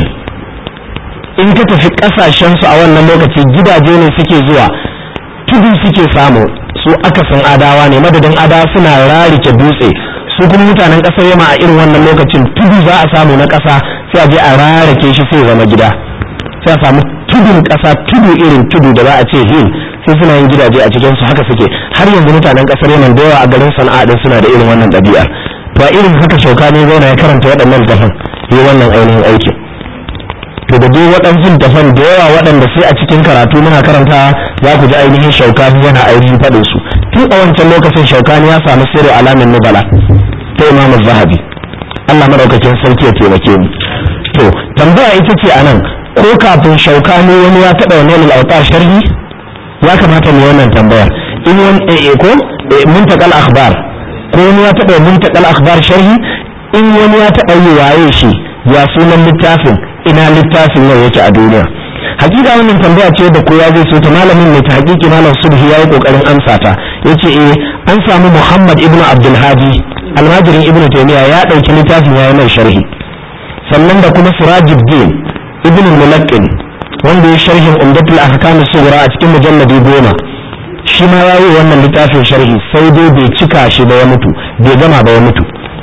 in ka tafi kasashen su a wannan lokaci gidaje ne suke zuwa tudu suke samu su akasin adawa ne madadin adawa suna rarike dutse su kuma mutanen kasar yama a irin wannan lokacin tudu za a samu na kasa sai a je a rarake shi sai zama gida sai a samu tudun kasa tudu irin tudu da za a ce hill sai suna yin gidaje a cikin su haka suke har yanzu mutanen kasar yaman da yawa a garin sana'a din suna da irin wannan ɗabi'ar to a irin haka shauka ne zauna ya karanta waɗannan littafan yi wannan ainihin aikin to da dai waɗansu littafan da yawa waɗanda sai a cikin karatu muna karanta za ku ji ainihin shaukani yana ainihin faɗin su tun a wancan lokacin shaukani ya samu sirri alamin nubala ta imam zahabi Allah madaukakin sarki ya taimake mu to tambaya ita ce anan ko kafin shaukani wani ya taɓa wani al'auta sharhi ya kamata mu wannan tambayar in wani ko muntakal akhbar ko wani ya taɓa muntakal akhbar sharhi in wani ya taɓa yi waye shi ya sunan littafin ina littafin yau yake a duniya hakika wannan tambaya ce da kowa zai so ta malamin mai ta hakiki malam subhi yayi kokarin amsa ta yace eh an samu muhammad ibnu abdul hadi almajirin ibnu taymiya ya dauki littafin yayi mai sharhi sannan da kuma sirajuddin ibnu mulaqqin wanda ya sharhin umdatul ahkam sughra a cikin mujalladi goma shi ma yayi wannan littafin sharhi sai dai bai cika shi ba ya mutu bai gama ba ya mutu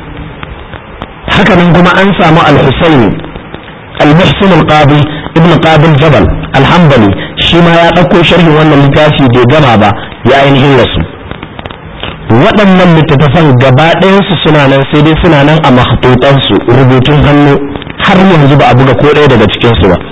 haka nan kuma an samu al-husaini al-muhsin al-qadi ibn qadi jabal al-hanbali shi ma ya ɗauko sharhin wannan littafi bai gama ba ya ainihin rasu waɗannan littattafan gaba ɗayansu suna nan sai dai suna nan a mahtutansu rubutun hannu har yanzu ba a buga ko ɗaya daga cikinsu ba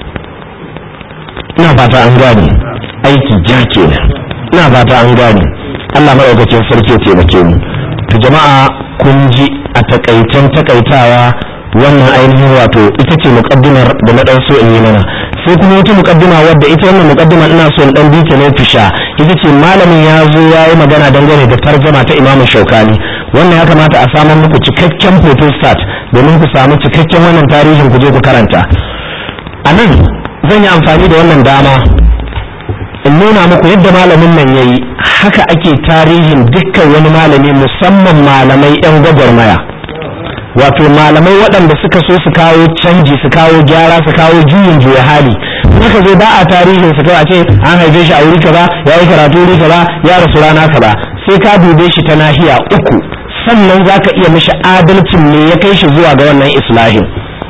ina fata an gane aiki ja kenan ina fata an gane Allah maɗaukacin sarki ya taimake mu to jama'a kun ji a takaicen takaitawa wannan ainihin wato ita ce muƙaddimar da na ɗan so in yi mana sai kuma wata muƙaddima wadda ita wannan muƙaddima ina so in ɗan bita ne tusha ita ce malamin ya zo ya yi magana dangane da tarjama ta imamu shaukani wannan ya kamata a samar muku cikakken photostat domin ku samu cikakken wannan tarihin ku je ku karanta a nan zan yi amfani da wannan dama in nuna muku yadda malamin nan ya yi haka ake tarihin dukkan wani malami musamman malamai 'yan gwagwarmaya wato malamai waɗanda suka so su kawo canji su kawo gyara su kawo juyin juya hali haka zo ba a tarihin su a ce an haife shi a wuri kaza ya yi karatu wuri kaza ya rasu rana kaza sai ka dube shi ta nahiya uku sannan za ka iya mishi adalcin me ya kai shi zuwa ga wannan islahin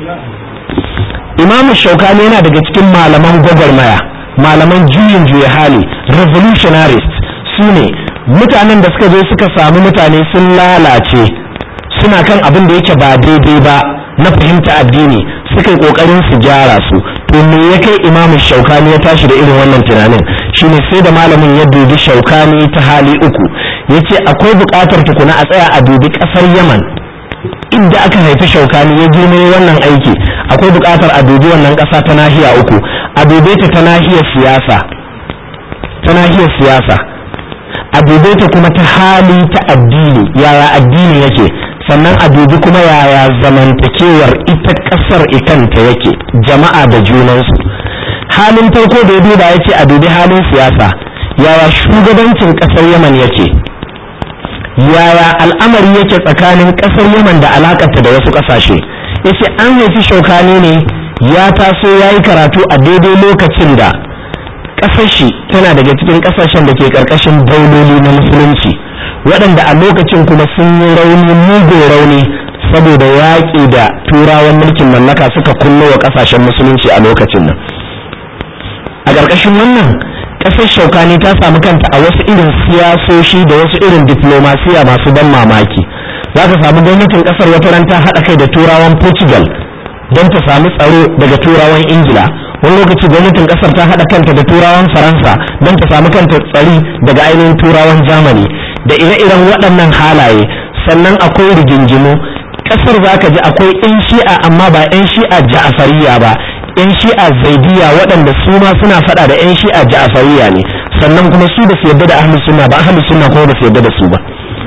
imamu shaukani yana daga cikin malaman gwagwarmaya malaman juyin juya hali revolutionarist su ne mutanen da suka zo suka samu mutane sun lalace suna kan abin da yake ba daidai ba na fahimta addini suka yi kokarin su gyara su to me ya kai imamu shaukani ya tashi da irin wannan tunanin shine sai da malamin ya dubi shaukani ta hali uku ya ce akwai buƙatar tukuna a tsaya a dubi ƙasar yaman inda aka haifi shaukani ya girme wannan aiki akwai buƙatar a dubi wannan ƙasa ta nahiya uku a dube ta ta nahiyar siyasa ta nahiyar siyasa a dube ta kuma ta hali ta addini yaya addini yake sannan a dubi kuma yaya zamantakewar ita ƙasar ikanta yake jama'a da junansu halin farko da ya duba ya ce a dubi halin siyasa yaya shugabancin ƙasar yaman yake yaya al'amari yake tsakanin ƙasar yaman da alakarta da wasu ƙasashe ya ce an haifi shaukani ne ya taso ya yi karatu a daidai lokacin da ƙasar shi tana daga cikin ƙasashen da ke ƙarƙashin dauloli na musulunci waɗanda a lokacin kuma sun yi rauni mugun rauni saboda yaƙi da turawan mulkin mallaka suka kullo wa ƙasashen musulunci a lokacin nan a ƙarƙashin wannan ƙasar shaukani ta samu kanta a wasu irin siyasoshi da wasu irin diplomasiya masu ban mamaki za ka samu gwamnatin ƙasar wata ran ta haɗa kai da turawan portugal don ta samu tsaro daga turawan ingila wani lokaci gwamnatin ƙasar ta haɗa kanta da turawan faransa don ta samu kanta tsari daga ainihin turawan germany da ire-iren waɗannan halaye sannan akwai rigingimu kasar zaka ji akwai yan shi'a amma ba yan shi'a ja'afariya ba yan shi'a zaidiya waɗanda su ma suna faɗa da yan shi'a ja'afariya ne sannan kuma su ba su yarda da ahlus sunna ba ahlus sunna kuma ba su yarda da su ba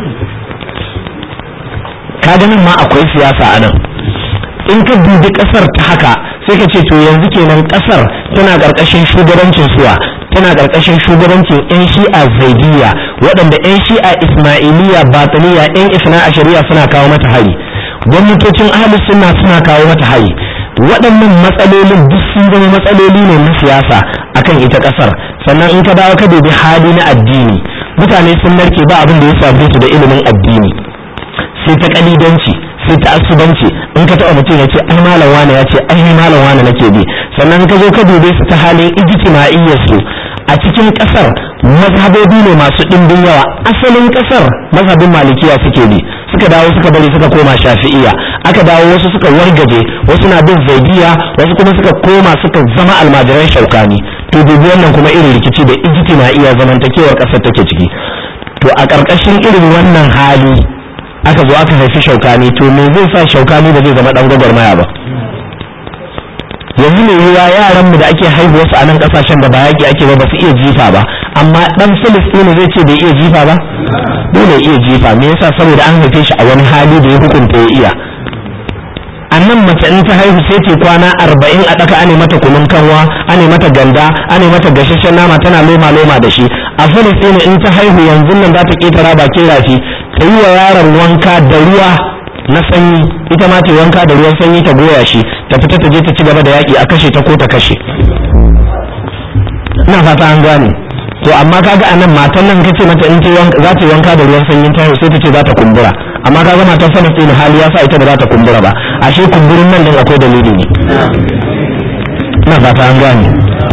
ka ganin ma akwai siyasa a nan in ka dubi kasar ta haka sai ka ce to yanzu kenan kasar tana karkashin shugabancin suwa tana karkashin shugabancin yan shi'a zaidiyya waɗanda yan shi'a ismailiyya batiniya yan isna a shari'a suna kawo mata hari gwamnatocin ahlus sunna suna kawo mata hari waɗannan matsalolin duk sun zama matsaloli ne na siyasa akan ita kasar sannan in ka dawo ka dubi hali na addini mutane sun narke ba abin da ya shafe su da ilimin addini sai ta kalidanci sai ta asubanci in ka taɓa mutum ya ce ai malam wane ya ce ai malam wane nake bi sannan ka zo ka dube su ta halin ijtima'iyyar su a cikin ƙasar mazhabobi ne masu ɗimbin yawa asalin ƙasar mazhabin malikiya suke bi suka dawo suka bari suka koma shafi'iya aka dawo wasu suka wargaje wasu na bin zaidiya wasu kuma suka koma suka zama almajiran shaukani to dubi wannan kuma irin rikici da ijtima'iyya zamantakewar ƙasar take ciki to a ƙarƙashin irin wannan hali aka zo aka haifi shaukani to me zai sa shaukani ba zai zama dan gwagwarmaya ba yanzu ne yiwa yaran mu da ake haihuwa su a nan kasashen da ba yaki ake ba ba su iya jifa ba amma dan filistini zai ce bai iya jifa ba dole iya jifa me yasa saboda an haife shi a wani hali da ya hukunta ya iya a nan mace in ta haihu sai ce kwana arba'in a ɗaka ane mata kunun kanwa ane mata ganda ane mata gashashen nama tana loma loma da shi a filistini in ta haihu yanzu nan za ta ƙetara bakin rafi ta yi wa yaron wanka da ruwa na sanyi ita ma ta wanka da ruwan sanyi ta goya shi ta fita ta je ta ci gaba da yaƙi a kashe ta ko ta kashe ina fata an gane to amma kaga anan matan nan kace mata in za ta wanka da ruwan sanyin ta sai ta ce za ta kumbura amma kaga matan Falastin hali ya sa ita ba za ta kumbura ba ashe kumburin nan din akwai dalili ne ina fata an gane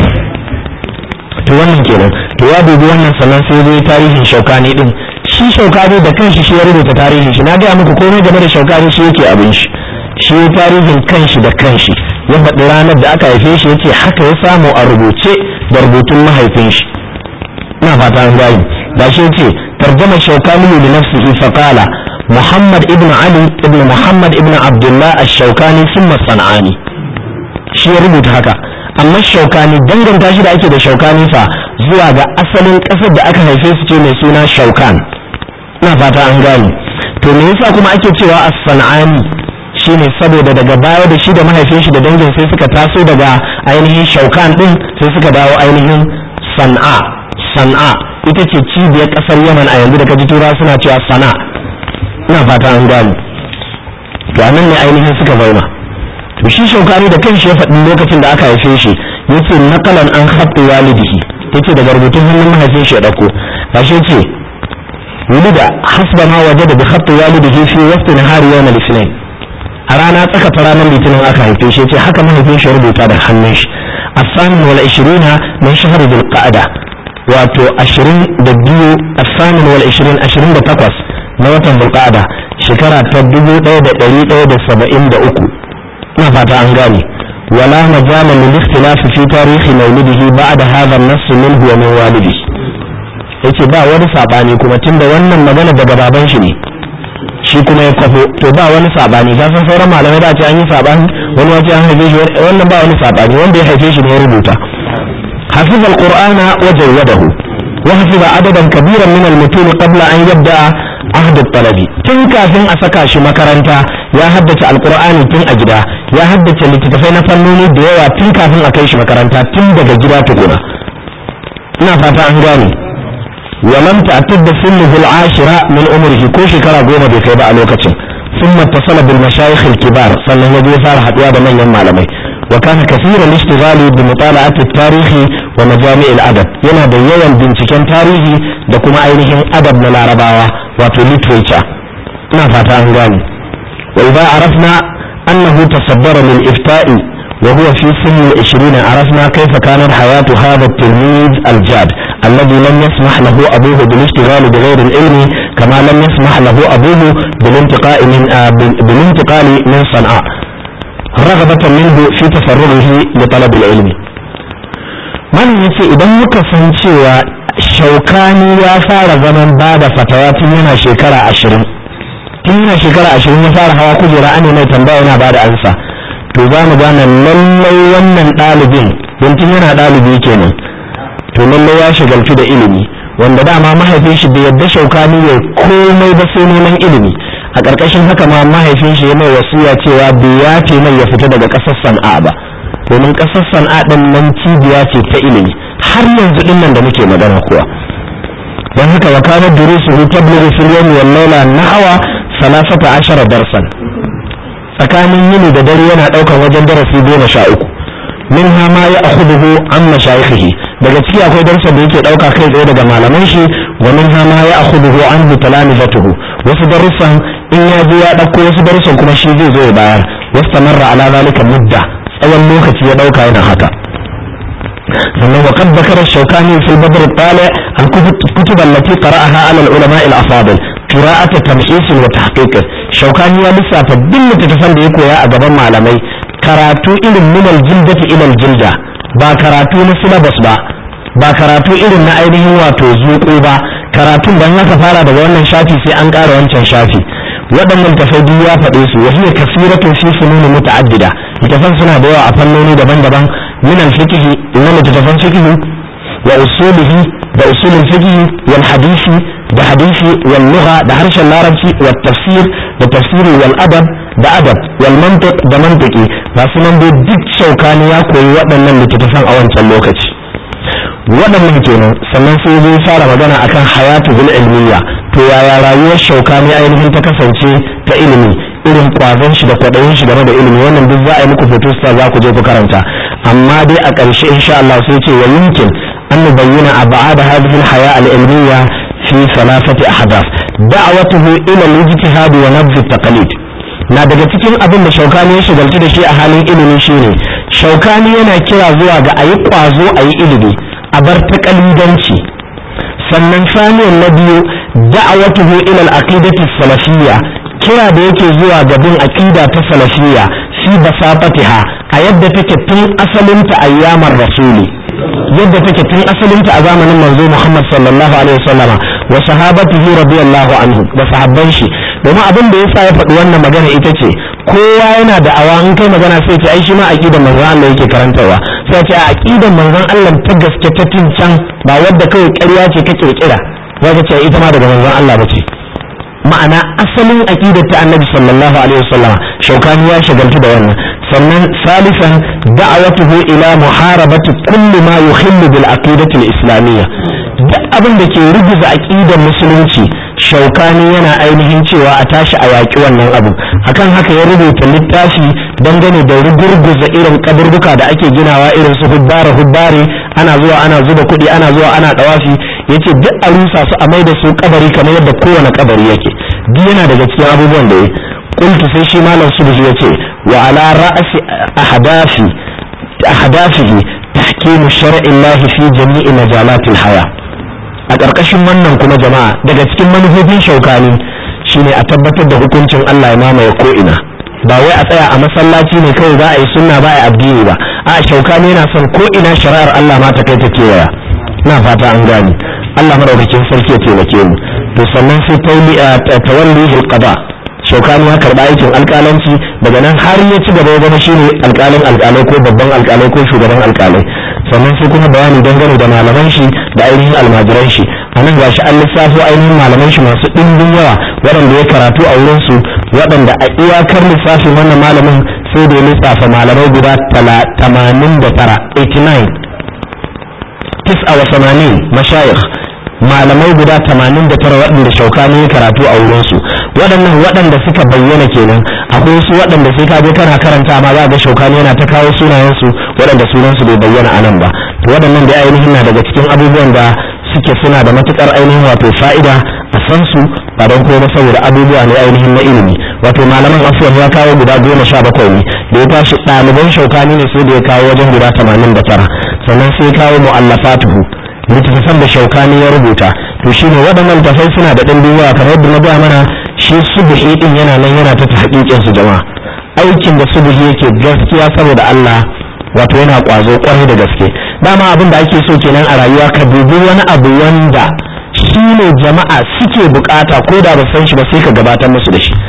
to wannan kenan to ya dubi wannan sannan sai zai tarihin shaukani din shi shaukani da kanshi shi ya rubuta tarihin shi na gaya muku komai game da shaukani shi yake abin shi shi ya tarihin kanshi da kanshi ya faɗi ranar da aka haife shi yace haka ya samu a rubuce da rubutun mahaifin shi ina fata an gani da shi yace tarjama shaukani li nafsihi fa qala muhammad ibn ali ibn muhammad ibn abdullah ash-shaukani thumma sanani shi ya rubuta haka amma shaukani danganta shi da ake da shaukani fa zuwa ga asalin ƙasar da aka haife su ce mai suna shaukan ina fata an gane to me yasa kuma ake cewa as-sanani shine saboda daga baya da shi da mahaifin shi da dangin sai suka taso daga ainihin shaukan din sai suka dawo ainihin san'a san'a ita ce cibiyar ƙasar yaman a yanzu da kaji tura suna cewa sana ina fata an gane to anan ne ainihin suka zauna to shi shaukani da kanshi ya faɗi lokacin da aka haife shi yace naqalan an khabti walidihi yace daga rubutun hannun mahaifin shi ya dauko gashi yace wulida hasba ma wajada bi khabti walidihi fi waqt nahari yawm al-ithnain a rana tsaka ta ranar litinin aka haife shi yace haka mahaifin shi ya rubuta da hannun shi الثامن والعشرين من شهر ذي القعدة واتو عشرين دبيو الثامن والعشرين عشرين دتقوس نوتن ذي القعدة شكرا تدبو دو دا دليل دو دا سبعين دا أكو نفتا أنغاني ولا مجال للاختلاف في تاريخ مولده بعد هذا النص منه ومن والده yace ba wani sabani kuma tunda wannan magana daga baban shi ne shi kuma ya kwafo to ba wani sabani ka san sauran malamai da ce an yi sabani wani wace an haife shi wannan ba wani sabani wanda ya haife shi ne ya rubuta hafiz alqur'ana wa jawwadahu wa hafiza adadan kabiran min almutun qabla an yabda ahd talabi tun kafin a saka shi makaranta ya haddace alqur'ani tun a gida ya haddace littattafai na fannoni da yawa tun kafin a kai shi makaranta tun daga gida tukuna ina fata an gane ولم تعتد سنه العاشرة من عمره كل شكرا قوم بكيبا لوكتشن ثم اتصل بالمشايخ الكبار صلى الله عليه وسلم حتى من يمالمي وكان كثير الاشتغال بمطالعة التاريخ ومجامع الأدب ينا بيوان بنتكين تاريخي دكما أينهم أدب من العرباوة وفي literature ما فاتا أنغاني وإذا عرفنا أنه تصدر للإفتاء وهو في سن العشرين عرفنا كيف كانت حياة هذا التلميذ الجاد الذي لم يسمح له أبوه بالاشتغال بغير العلم كما لم يسمح له أبوه بالانتقال من آه بالانتقال من صنعاء رغبة منه في تفرغه لطلب العلم من yace idan muka san cewa shaukani ya fara zaman ba da fatawa tun yana shekara ashirin tun yana shekara ashirin ya fara hawa kujera an mai tambaya yana bada ansa to za mu gane lallai wannan ɗalibin don tun yana ɗalibi kenan to lallai ya shagaltu da ilimi wanda dama mahaifin shi bai yadda shaukani ya komai ba sai neman ilimi a ƙarƙashin haka ma mahaifin shi ya mai wasiya cewa bai ya ce mai ya fita daga ƙasar sana'a ba domin ƙasar sana'a ɗin nan cibiya ce ta ilimi har yanzu ɗin nan da muke magana kuwa don haka wa kana durusuhu tablughu fil yawmi wal layla nahwa salasata ashara darsan tsakanin yini da dare yana ɗaukar wajen darasi goma sha uku minha ma ya akhuduhu an mashayikhihi daga ciki akwai darsa da yake ɗauka kai tsaye daga malaman shi wa minha ma ya akhuduhu an talamizatuhu wasu darussan in ya je ya ɗauko wasu darussan kuma shi zai zo ya bayar wastamarra ala zalika mudda tsawon lokaci ya ɗauka yana haka sannan wa qad dhakara shaukani fil badr al-tali al-kutub allati qara'aha ala al-ulama al-afadil qira'at tamhis wa tahqiq shaukani ya lissafa duk littattafan da ya koya a gaban malamai karatu irin min al-jildati ila al-jilda ba karatu na syllabus ba ba karatu irin na ainihin wato zuƙo ba karatun ban haka fara daga wannan shafi sai an ƙara wancan shafi waɗannan tafai duk ya faɗe su wasu ne kasiratun fi fununi muta'addida littafan suna da yawa a fannoni daban-daban min al-fiqh na littafan fiqh wa usulihi da usulul fiqh wal hadisi da hadisi wal lugha da harshen larabci wa tafsir da tafsiri wal adab da adab wal mantiq da mantiki ba su nan dai duk shaukani ya koyi waɗannan littattafan a wancan lokaci waɗannan kenan sannan sai zai fara magana akan hayatu bil ilmiya to yaya rayuwar shaukani ainihin ta kasance ta ilimi irin kwazon shi da kwaɗayin shi game da ilimi wannan duk za a yi muku fotosta za ku je ku karanta amma dai a ƙarshe insha Allah sai ce wa yumkin an nubayyana ab'ad hadhihi al-haya al-ilmiya fi thalathati ahdath da'watuhu ila al-ijtihad wa nabz at-taqlid na daga cikin abin da shaukani ya shigalci da shi a halin ilimi shine shaukani yana kira zuwa ga ayi kwazo ayi ilimi a bar taƙalidanci sannan saniyan na biyu da'awatuhu ila al-aqidati salafiyya kira da yake zuwa ga bin aqida ta salafiyya fi basafatiha a yadda take tun asalinta ayyamar rasuli yadda take tun asalinta a zamanin manzo Muhammad sallallahu alaihi wasallama wa sahabatihi radiyallahu anhu da sahabban shi domin abin da yasa ya faɗi wannan magana ita ce kowa yana da awa in kai magana sai ce ai shi ma aqidar manzon Allah yake karantarwa sai ce a aqidar manzon Allah ta gaske ta can ba wadda kai ƙarya ce ka kirkira zaka ce ita ma daga manzon Allah bace ma'ana asalin aqidar ta annabi sallallahu alaihi wasallam shaukani ya shagaltu da wannan sannan salisan da'awatuhu ila muharabati kulli ma yuhillu bil aqidati al islamiyya duk abin da ke ruguza aqidar musulunci shaukani yana ainihin cewa a tashi a yaƙi wannan abu akan haka ya rubuta littafi dangane da rugurguza irin kaburbuka da ake ginawa irin su hubbare hubbare ana zuwa ana zuba kuɗi ana zuwa ana ɗawafi yace duk a rusa su a mai da su kabari kamar yadda kowane kabari yake duk yana daga cikin abubuwan da ya qultu sai shi malam subhi yace wa ala ra'si ahdafi ahdafihi tahkimu shar'i Allah fi jami'i majalatil haya a ƙarƙashin wannan kuma jama'a daga cikin manufofin shaukani shine a tabbatar da hukuncin Allah ya mamaye ko ina ba wai a tsaya a masallaci ne kawai za a yi sunna ba a addini ba a shaukani yana son ko ina shari'ar Allah ma ta kai ta kewaya na fata an gane Allah madaukakin sarki ya taimake mu to sannan sai tawalli alqada shaukani ya karba aikin alƙalanci daga nan har ya ci gaba ya zama shine alƙalin alƙalai ko babban alƙalai ko shugaban alƙalai sannan sai kuma bayani dangane da malaman shi da ainihin almajiran shi a nan gashi an lissafo ainihin malaman shi masu ɗimbin yawa waɗanda ya karatu a wurin su waɗanda a iyakar lissafin wannan malamin sai da ya lissafa malamai guda tamanin da tara 89 tis'a wa samanin mashayikh malamai guda tamanin da tara waɗanda shaukani ya karatu a wurinsu waɗannan waɗanda suka bayyana kenan akwai wasu waɗanda sai ka je kana karanta ma za ga shaukani yana ta kawo sunayensu waɗanda sunansu bai bayyana a nan ba to waɗannan da ainihin na daga cikin abubuwan da suke suna da matukar ainihin wato fa'ida a san su ba don kuma saboda abubuwa ne ainihin na ilimi wato malaman afuwan ya kawo guda goma sha bakwai ne da ya tashi ɗaliban shaukani ne sai da ya kawo wajen guda tamanin da tara sannan sai ya kawo mu'allafatuhu littattafan da shaukani ya rubuta to shine waɗannan tafai suna da ɗimbin yawa kamar yadda na gaya mana shi subuhi din yana nan yana ta hakikin su jama'a aikin da subuhi yake gaskiya saboda Allah wato yana kwazo kwarai da gaske dama abin da ake so kenan a rayuwa ka dubi wani abu wanda shi ne jama'a suke bukata ko da ba san shi ba sai ka gabatar musu da shi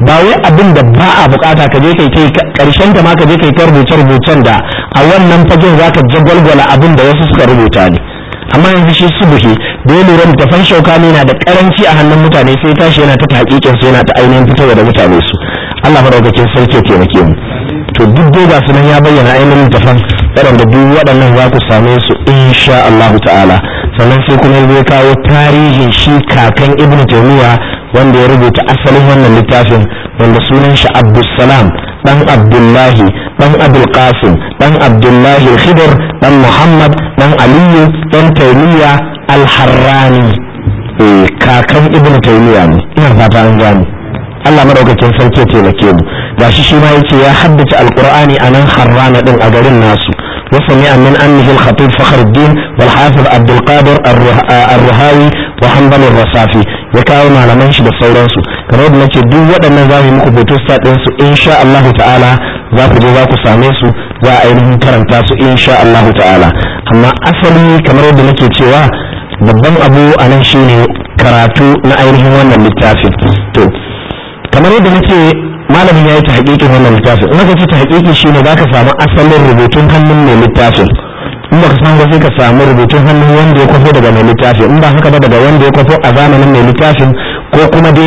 ba wai abin da ba a bukata ka je kai kai karshen ta ma ka je kai ta rubuce rubucen da a wannan fagen zaka jagwalgwala abin da wasu suka rubuta ne amma yanzu shi subuhi da ya lura littafan shaukani na da karanci a hannun mutane sai tashi yana ta hakikin su yana ta ainihin fitowa da mutane su Allah madaukakin sarki ya taimake mu to duk dai ga sunan ya bayyana ainihin littafan waɗanda duk waɗannan za ku same su insha Allah ta'ala sannan sai kuma zai kawo tarihin shi kakan ibn taymiya wanda ya rubuta asalin wannan littafin wanda sunan shi abdussalam dan abdullahi dan abul qasim dan abdullahi khidr dan muhammad dan aliyu dan taymiya al-harrani eh kakan ibn taymiya ne ina fata an gane Allah madaukakin sarki ya taimake mu gashi shi ma yace ya haddace alqur'ani anan harrana din a garin nasu وسمع من أنه الخطيب فخر الدين والحافظ عبد القادر الرهاوي وحنبل الرصافي يكاو ما لمنش da sauransu kamar yadda nace duk waɗannan za mu yi muku photostat ɗin su insha Allah ta'ala za ku je za ku same su za a ainihin karanta su insha Allah ta'ala amma asali kamar yadda nake cewa babban abu a nan shine karatu na ainihin wannan littafin to kamar yadda nace malamin ya yi ta haƙiƙin wannan littafin in aka ce ta haƙiƙi shine za ka samu asalin rubutun hannun mai littafin in ba ka samu ba sai ka samu rubutun hannun wanda ya kwafo daga mai littafin in ba haka ba daga wanda ya kwafo a zamanin mai littafin ko kuma dai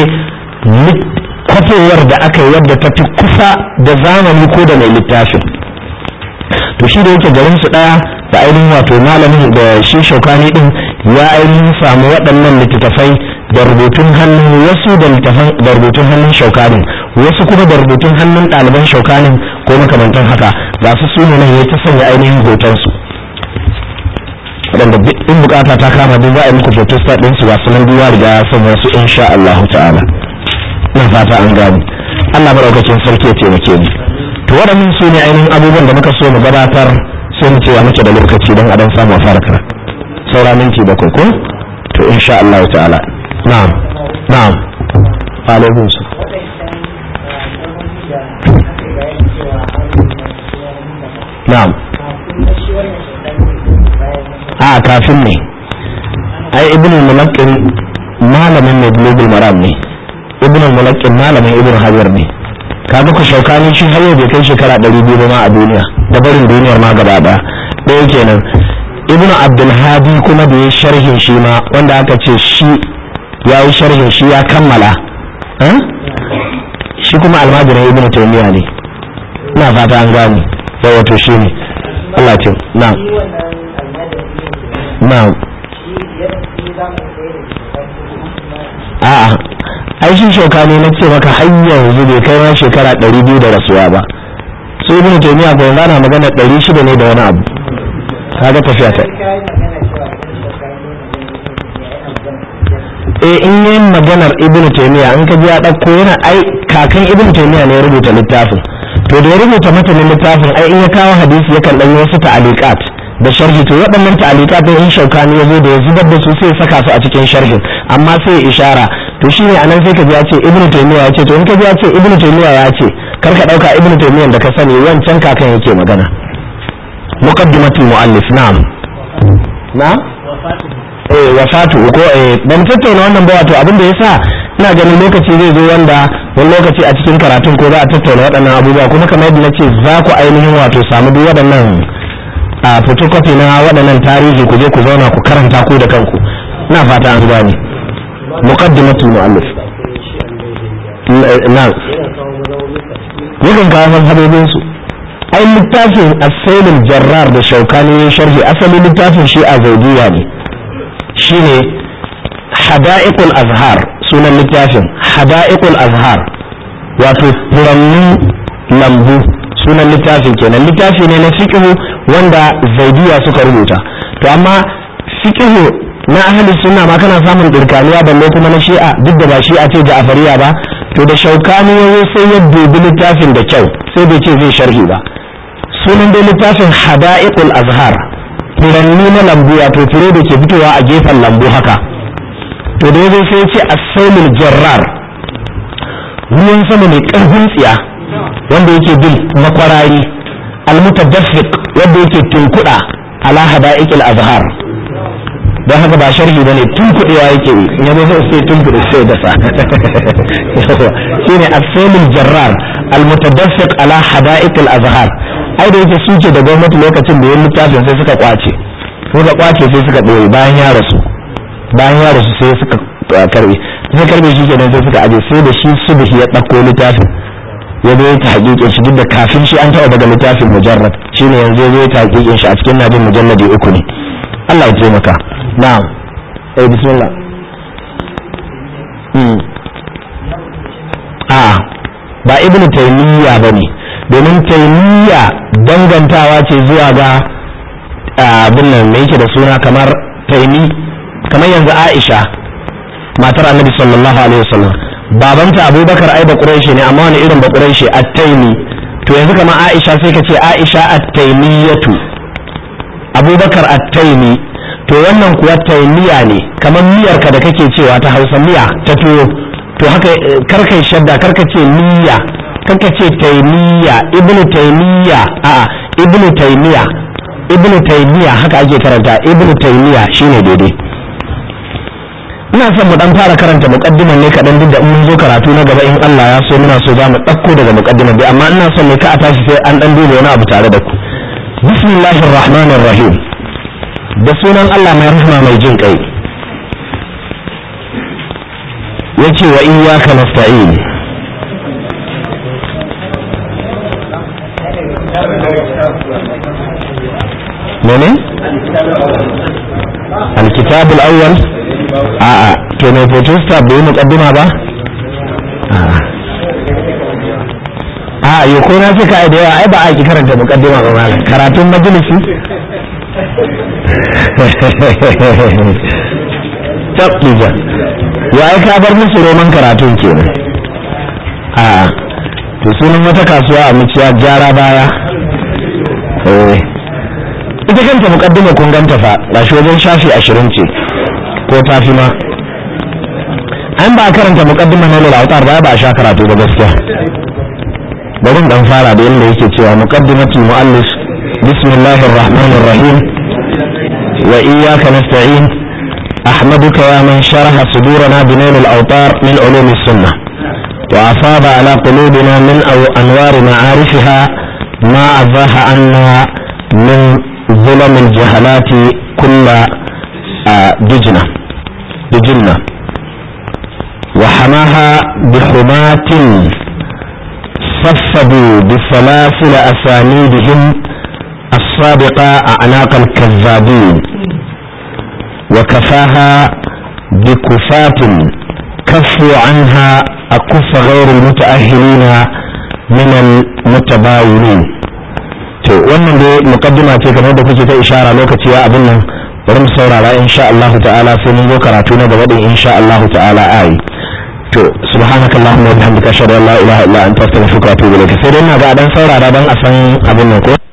kwafowar da aka yi wadda ta fi kusa da zamani ko da mai littafin to shi da yake garin su ɗaya da ainihin wato malamin da shi shaukani din ya ainihin samu waɗannan littattafai da rubutun hannun wasu da rubutun hannun shaukanin wasu kuma da rubutun hannun ɗaliban shaukanin ko makamantan haka ga su su ne nan ya ta sanya ainihin hotonsu waɗanda in bukata ta kama duk za a yi muku foto sa ɗinsu ga sunan duwa riga ya sanya su insha Allah ta'ala ina fata an gani Allah maɗaukakin sarki ya taimake ni to waɗannan su ne ainihin abubuwan da muka so mu gabatar sai mu cewa muke da lokaci don a dan samu a fara kara saura minti bakwai ko to insha Allah ta'ala na'am na'am alaikum na'am a kafin ne ai ibn al-mulaqqin malamin mai global maram ne ibn al-mulaqqin malamin ibn hajar ne kaga ku shaukani shi har yau bai kai shekara 200 ba ma a duniya da barin duniyar ma gaba daya ɗaya kenan ibn abdul hadi kuma da ya sharhin shi ma wanda aka ce shi ya yi sharhin shi ya kammala shi kuma almajirin ibn taymiya ne ina fata an gane yawa to shi ne Allah ce na na a'a ai shi shauka ne na ce maka har yanzu bai kai ma shekara ɗari biyu da rasuwa ba su ibn taymiya ko yanzu ana magana ɗari shida ne da wani abu kaga tafiya ta eh in yi maganar ibn taymiya in ka ji ya ɗauko yana ai kakan ibn taymiya ne ya rubuta littafin to da ya rubuta matanin littafin ai in ya kawo hadisi yakan ɗan wasu ta'aliqat da sharhi to waɗannan ta'aliqat din in shaukani ya zo da ya zubar da su sai ya saka su a cikin sharhin amma sai ya ishara to shi ne anan sai ka ji ya ce ibnu taymiya ya ce to in ka ji ya ce ibnu taymiya ya ce kar ka dauka ibnu taymiya da ka sani wancan kakan yake magana muqaddimatul muallif na'am na eh wafatu ko eh ban tattauna wannan ba wato abin da yasa ina ganin lokaci zai zo wanda wani lokaci a cikin karatun ko za a tattauna waɗannan abubuwa kuma kamar yadda nace za ku ainihin wato samu duk waɗannan a photocopy na waɗannan tarihi ku je ku zauna ku karanta ku da kanku ina fata an gane muqaddimatul muallif na yakan kawo mazhabobin su ai littafin asailul jarrar da shaukani ya sharhi asalin littafin shi a zaidiya ne shine hada'iqul azhar sunan littafin hada'iqul azhar wato furannin lambu sunan littafin kenan littafi ne na fiqhu wanda zaidiya suka rubuta to amma fiqhu na ahli sunna ma kana samun dirkaniya balle kuma na shi'a duk da ba shi'a ce ja'fariya ba to da shaukani yazo sai ya dubi littafin da kyau sai bai ce zai sharhi ba sunan dai littafin hada'iqul azhar furanni na lambu wato fure da ke fitowa a gefen lambu haka to da yazo sai ya ce as-sailul jarrar ruwan sama mai karfin tsiya wanda yake bin makwarari al-mutadaffiq wanda yake tunkuda ala hada'iqil azhar don haka ba sharhi bane tun kuɗewa yake yi in yazo sai sai tun kuɗe sai dasa shine as-sailul jarrar al-mutadaffiq ala hada'iq al-azhar ai da yake suke da gwamnati lokacin da yin littafin sai suka kwace suka kwace sai suka ɗore bayan ya rasu bayan ya rasu sai suka karbe sai karbe shi kenan sai suka aje sai da shi subhi ya ɗauko littafin ya zo ya hakikin shi duk da kafin shi an taɓa daga littafin mujarrad shine yanzu ya zo ya hakikin shi a cikin najin mujalladi uku ne Allah ya taimaka na'am eh bismillah hmm a ba ibnu taymiya bane domin taymiya dangantawa ce zuwa ga abin nan me yake da suna kamar taimi kamar yanzu Aisha matar Annabi sallallahu alaihi wasallam babanta Abubakar ai bakurai ne amma wani irin bakurai shi at-taimi to yanzu kamar Aisha sai ka ce Aisha at-taimiyatu Abubakar at-taimi to wannan kuwa taimiya ne kamar miyar ka da kake cewa ta Hausa miya ta tuwo to haka karkai shadda karka ce miya karka ce taimiya ibnu taimiya a'a ibnu taimiya ibnu taymiya haka ake karanta ibnu taymiya shine daidai ina son mu dan fara karanta muqaddiman ne kadan duk da in mun zo karatu na gaba in Allah ya so muna so za mu dauko daga muqaddiman dai amma ina son ne ka a tashi sai an dan duba wani abu tare da ku bismillahir rahmanir rahim da sunan Allah mai rahma mai jin kai yace wa iyyaka nasta'in mene alkitab al-awwal a a to mai protesta bai muqaddima ba a a yo ko na suka ai da yawa ai ba a ki karanta muqaddima ba malam karatun majalisi tabbija ya ai ka bar musu roman karatun kenan a to sunan wata kasuwa a muciya gyara baya eh ita kanta mukaddima kun ganta fa gashi wajen shafi ashirin ce ko tafi ma an ba karanta mukaddima na lalautar ba ba a sha karatu ba gaskiya bari dan fara da yadda yake cewa muqaddimatul muallif bismillahir rahmanir rahim wa iyyaka nasta'in أحمدك يا من شرح صدورنا بنيل الأوطار من علوم السنة وأفاض على قلوبنا من أو أنوار معارفها ما أزاح عنا من ظلم الجهلات كل دجنة دجنة وحماها بحماة صفدوا بسلاسل أسانيدهم السابقة أعناق الكذابين وكفاها بكفاة كفوا عنها أكف غير المتأهلين من المتباينين to wannan dai mukaddima ce kamar da kuke ta ishara lokaci ya abin nan bari mu saurara insha Allah ta'ala sai mun zo karatu na gaba din insha Allah ta'ala ai to subhanakallahumma wa bihamdika ashhadu an la ilaha illa anta astaghfiruka wa atubu ilaik sai dai ina ga dan saurara dan a san abin nan ko